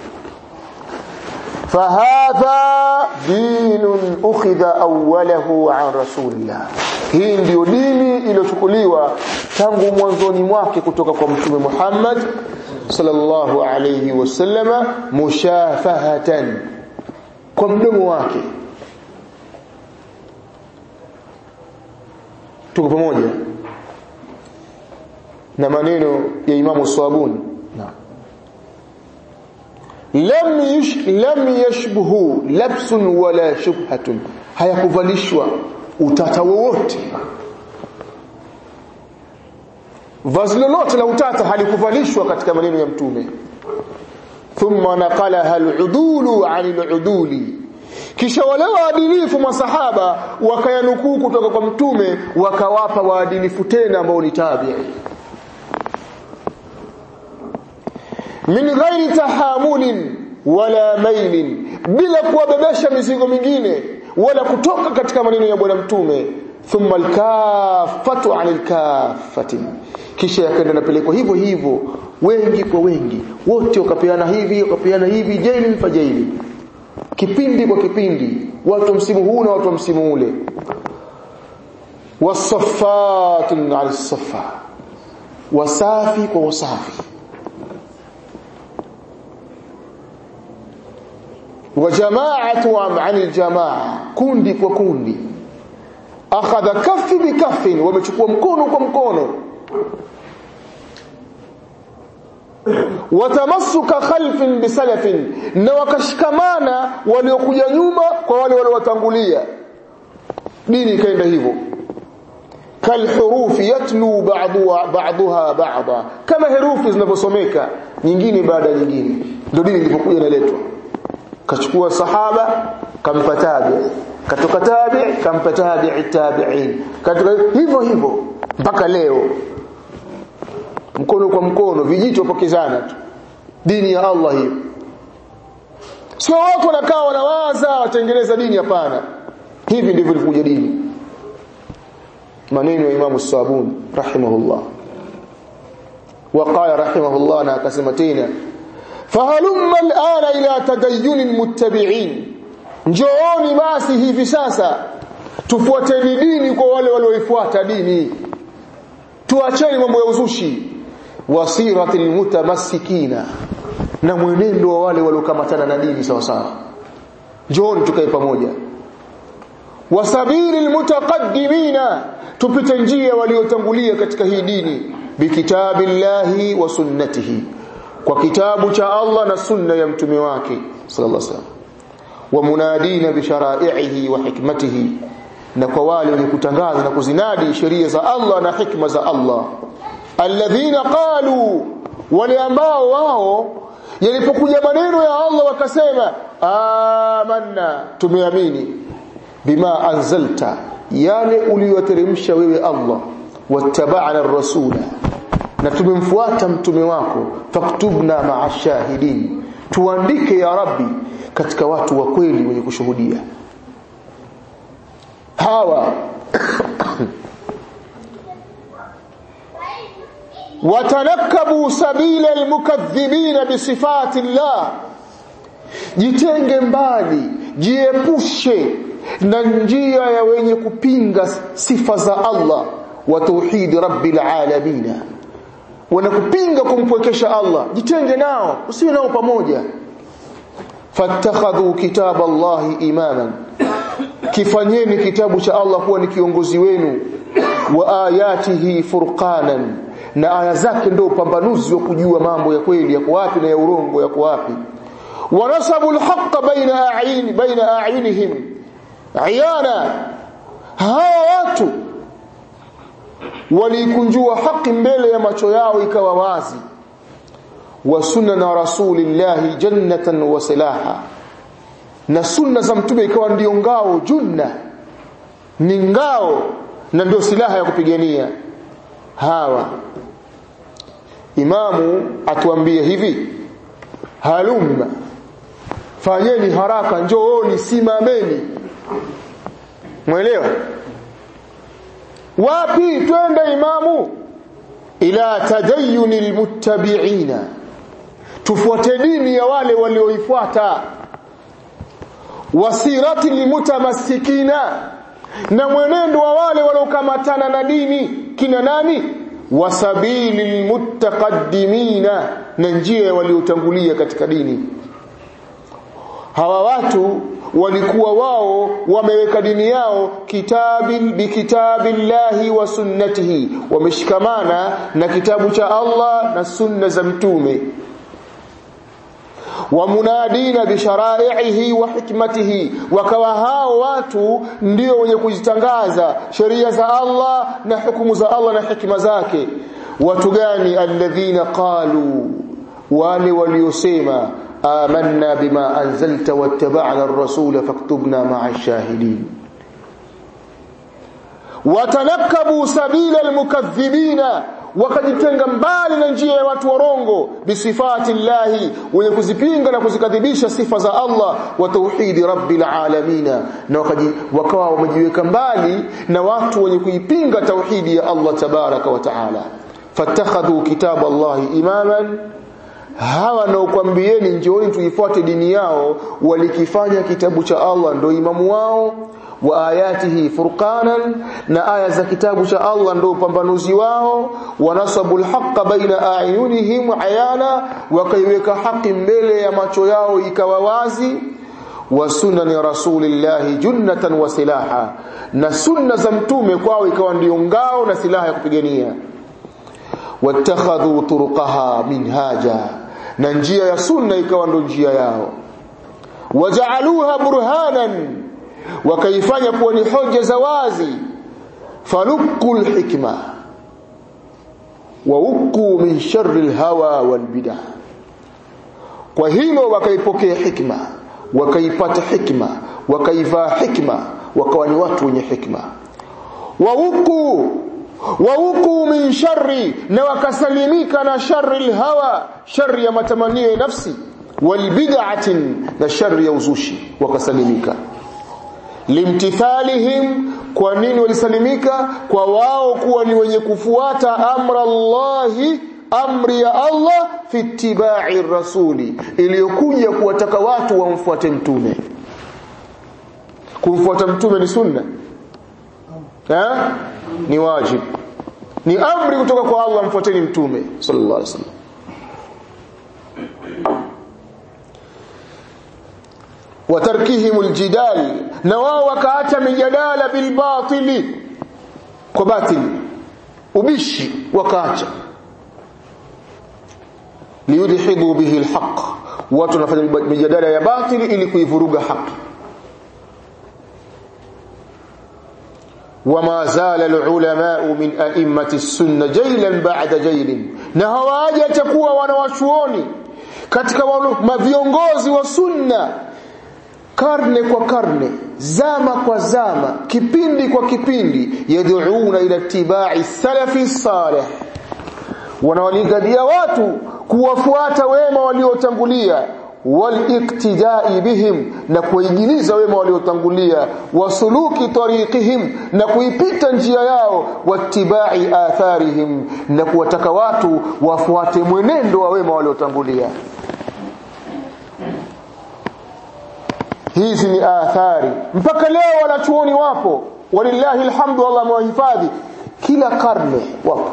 fahadha dinun ukhidha awwalahu an rasulillah hii ndiyo dini iliyochukuliwa tangu mwanzoni mwake kutoka kwa mtume Muhammad sallallahu alayhi wasallama mushafahatan kwa mdomo wake tuko pamoja na maneno ya Imamu Swabuni naam lam yush, lam yashbuhu labsun wala shubhatun hayakuvalishwa utata wowote vazi lolote la utata halikuvalishwa katika maneno ya mtume thumma naqalaha aludulu an aluduli kisha wale waadilifu masahaba wakayanukuu kutoka kwa mtume wakawapa waadilifu tena ambao ni tabi'i min ghairi tahamulin wala mailin bila kuwabebesha mizigo mingine wala kutoka katika maneno ya bwana mtume thumma alkafatu anil kafati kisha yakaenda napelekwa hivyo hivyo wengi kwa wengi wote wakapeana hivi wakapeana hivi jaili fa jaili kipindi kwa kipindi watu msimu huu na watu msimu ule wasaffatun ala safa wasafi kwa wasafi wa jama'atu an aljamaa kundi kwa kundi akhadha kafi bikafin wamechukua mkono kwa mkono watamassuka khalfin bisalafin na wakashikamana waliokuja nyuma kwa wale waliowatangulia dini ikaenda hivyo kalhurufi yatlu ba'dhuha ba'dhuha ba'dha kama herufi zinavyosomeka nyingine baada ya nyingine ndio dini ilipokuja inaletwa kachukua sahaba kampa tabi katoka tabi kampa tabi'i tabi'in katoka hivyo hivyo mpaka leo mkono kwa mkono vijito pokezana tu dini ya Allah hiyo sio watu wanakaa wanawaza watengeneza dini hapana hivi ndivyo ilikuja dini maneno ya Imam Sabuni rahimahullah وقال رحمه الله na akasema tena fahalumma al'ana ila tadayyun almuttabi'in njooni basi hivi sasa tufuateni dini kwa wale walioifuata dini tuacheni mambo ya uzushi wasiratil mutamassikina na mwenendo wa wale waliokamatana na dini sawa sawa njooni tukae pamoja wasabili almutaqaddimina tupite njia waliotangulia katika hii dini bikitabillahi wa sunnatihi kwa kitabu cha Allah na sunna ya mtume wake sallallahu alaihi wasallam wa munadina bi shara'ihi wa hikmatihi na kwa wale wenye kutangaza na kuzinadi sheria za Allah na hikma za Allah alladhina qalu wale ambao wao yalipokuja maneno ya Allah wakasema amanna tumeamini bima anzalta yale uliyoteremsha wewe Allah wattaba'na ar-rasula na tumemfuata mtume wako faktubna ma'a shahidin tuandike ya rabbi katika watu wa kweli wenye kushuhudia hawa watanakabu sabila almukaththibina bisifati llah jitenge mbali jiepushe na njia ya wenye kupinga sifa za Allah wa tauhid rabbil alamin wanakupinga kumpwekesha Allah jitenge nao usiwe nao pamoja fattakhadhu kitab Allah imaman kifanyeni kitabu cha Allah kuwa ni kiongozi wenu wa ayatihi furqanan na aya zake ndio upambanuzi wa kujua mambo ya kweli yako wapi na ya urongo yako wapi wanasabu alhaqqa baina a'yin baina a'yunihim ayana hawa watu walikunjua haki mbele ya macho yao ikawa wazi wa sunna rasulillahi jannatan wa silaha na sunna za mtume ikawa ndio ngao junna ni ngao na ndio silaha ya kupigania hawa imamu atuambie hivi halumma fanyeni haraka njooni simameni mwelewa wapi twende imamu ila tadayyuni almuttabi'ina tufuate dini ya wale walioifuata wasirati limutamassikina na mwenendo wa wale waliokamatana na dini kina nani wasabili lilmuttaqaddimina na njia waliotangulia katika dini hawa watu walikuwa wao wameweka dini yao kitabi bikitabillahi wa sunnatihi wameshikamana na kitabu cha Allah na sunna za mtume wamunadina bisharaihi wa hikmatihi wakawa hao watu ndio wenye kuzitangaza sheria za Allah na hukumu za Allah na hikma zake watu gani alladhina qalu wale waliosema آمنا بما أنزلت واتبعنا الرسول فاكتبنا مع الشاهدين وتنكبوا سبيل المكذبين wakajitenga mbali na njia ya watu warongo bisifati llahi wenye kuzipinga na kuzikadhibisha sifa za Allah wa tauhidi rabbil alamin na wakawa wamejiweka mbali na watu wenye kuipinga tauhidi ya Allah tabaraka wa taala fattakhadhu kitab Allah imaman hawa naokwambieni njooni tuifuate dini yao walikifanya kitabu cha Allah ndo imamu wao wa ayatihi furqanan na aya za kitabu cha Allah ndo upambanuzi wao wanasabu alhaqa baina ayunihim ayana wakaiweka haki mbele ya macho yao ikawa wazi wa sunani rasulillahi junnatan wa silaha na sunna za mtume kwao ikawa ndio ngao na silaha ya kupigania watakhadhu turuqaha minhaja na njia ya sunna ikawa ndo njia yao wajaaluha burhanan wakaifanya kuwa ni hoja za wazi faluqu lhikma wauqu min shari lhawa walbidah kwa hilo wakaipokea hikma wakaipata hikma wakaivaa hikma wakawa ni watu wenye hikma wauqu wauqu min shari na wakasalimika na shari lhawa shari ya matamanio ya nafsi walbid'atin na shari ya uzushi wakasalimika limtithalihim kwa nini walisalimika kwa wao kuwa ni wenye kufuata amra Allahi amri ya Allah fi ittiba'i rasuli iliyokuja kuwataka watu wamfuate mtume kumfuata mtume ni sunna ha? ni wajib ni amri kutoka kwa Allah mfuateni mtume sallallahu alaihi wasallam watarkihim aljidal na wao wakaacha mijadala bilbatili kwa batili ubishi wakaacha liyudhibu bihi alhaq watu wanafanya mijadala ya batili ili kuivuruga haki وما زال العلماء من أئمة السنة جيلا بعد جيل na hawajatakuwa wanawachuoni katika maviongozi wa sunna karne kwa karne zama kwa zama kipindi kwa kipindi yad'una ila tibai salafi salih wanawalingania watu kuwafuata wema waliotangulia waliktidai bihim na kuigiliza wema waliotangulia wasuluki tariqihim na kuipita njia yao wattibai atharihim na kuwataka watu wafuate mwenendo wa wema waliotangulia hizi ni athari mpaka leo wanachuoni wapo walillahi alhamdu Allah amewahifadhi kila karne wapo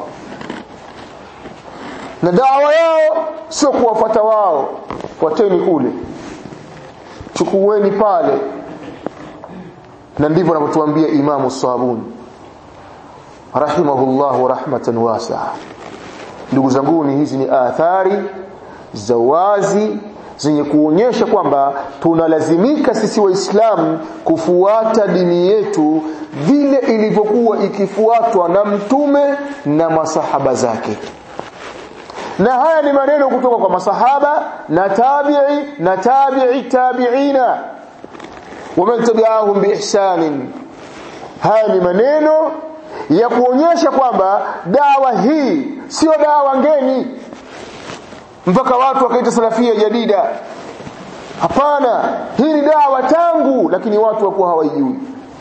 na dawa yao sio kuwafuata wao fuateni kule chukueni pale na ndivyo anavyotuambia imamu sabuni rahimahullahu rahmatan wasi'a ndugu zanguni hizi ni athari za wazi zenye kuonyesha kwamba tunalazimika sisi waislamu kufuata dini yetu vile ilivyokuwa ikifuatwa na mtume na masahaba zake na haya ni maneno kutoka kwa masahaba na tabi'i na tabi'i tabi'ina waman tabi'ahum biihsanin haya ni maneno ya kuonyesha kwamba dawa hii sio dawa ngeni mpaka watu wakaita salafia jadida hapana hii ni dawa tangu lakini watu wakuwa hawaijui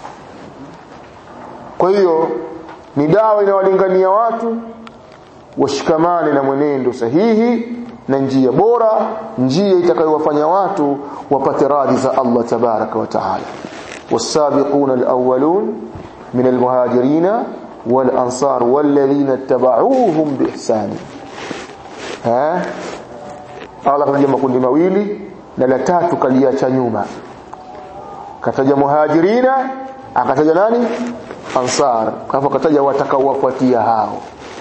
kwa hiyo ni dawa inawalingania watu washikamane na mwenendo sahihi na njia bora njia itakayowafanya watu wapate radhi za Allah tabaraka wa taala والسابقون الأولون من المهاجرين والأنصار والذين اتبعوهم بإحسان ها Allah kataja makundi mawili na la tatu kaliacha nyuma kataja muhajirina akataja nani ansar alafu akataja watakaowafuatia hao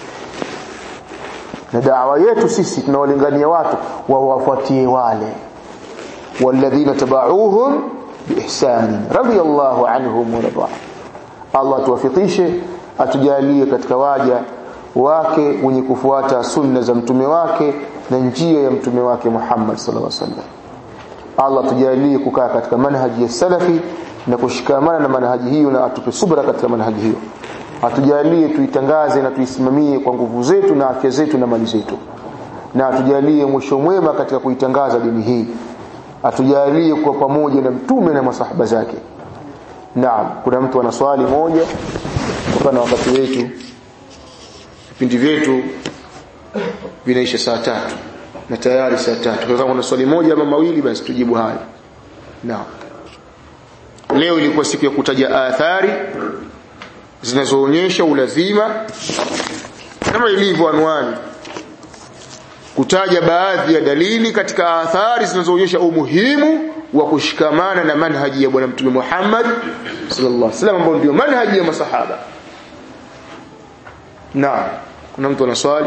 na da'wa yetu sisi tunawalingania watu wawafuatie wale walladhina tabauhum biihsan radiyallahu anhum wa radu Allah tuwafikishe atujalie katika waja wake wenye kufuata sunna za mtume wake na njia ya mtume wake Muhammad sallallahu alaihi wasallam Allah tujalie kukaa katika manhaji ya salafi na kushikamana na manhaji hiyo na atupe subra katika manhaji hiyo atujalie tuitangaze na tuisimamie kwa nguvu zetu na afya zetu na mali zetu na atujalie mwisho mwema katika kuitangaza dini hii atujalie kwa pamoja na mtume na masahaba zake naam kuna mtu ana swali moja kutokana na wakati wetu vipindi vyetu vinaisha saa tatu na tayari saa tatu kwa kama kuna swali moja ama mawili basi tujibu haya naam leo ilikuwa siku ya kutaja athari zinazoonyesha ulazima kama ilivyo anwani kutaja baadhi ya dalili katika athari zinazoonyesha umuhimu wa kushikamana na manhaji ya bwana mtume Muhammad sallallahu alaihi wasallam ambao ndio manhaji ya masahaba naam kuna mtu ana swali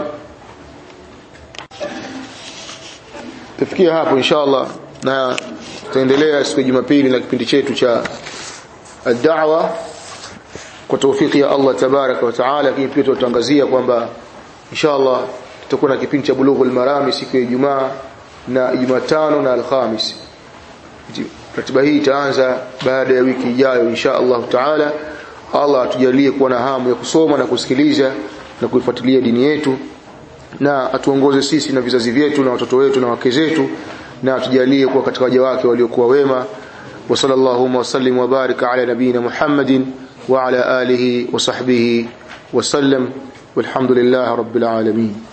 tufikia hapo inshallah na tutaendelea siku ya Jumapili na kipindi chetu cha ad-da'wa kwa tawfiki ya Allah tabaraka wa taala lakini pia tutangazia kwamba inshallah tutakuwa na kipindi cha bulughul marami siku ya Ijumaa na Jumatano na Alhamis ratiba hii itaanza baada ya wiki ijayo insha Allah taala Allah atujalie kuwa na hamu ya kusoma na kusikiliza na kuifuatilia dini yetu na atuongoze sisi na vizazi vyetu na watoto wetu na wake zetu na atujalie kuwa katika waja wake waliokuwa wema wa sallallahu wa sallim wa barika ala nabina Muhammadin wa ala alihi wa sahbihi wa sallam walhamdulillahi rabbil alamin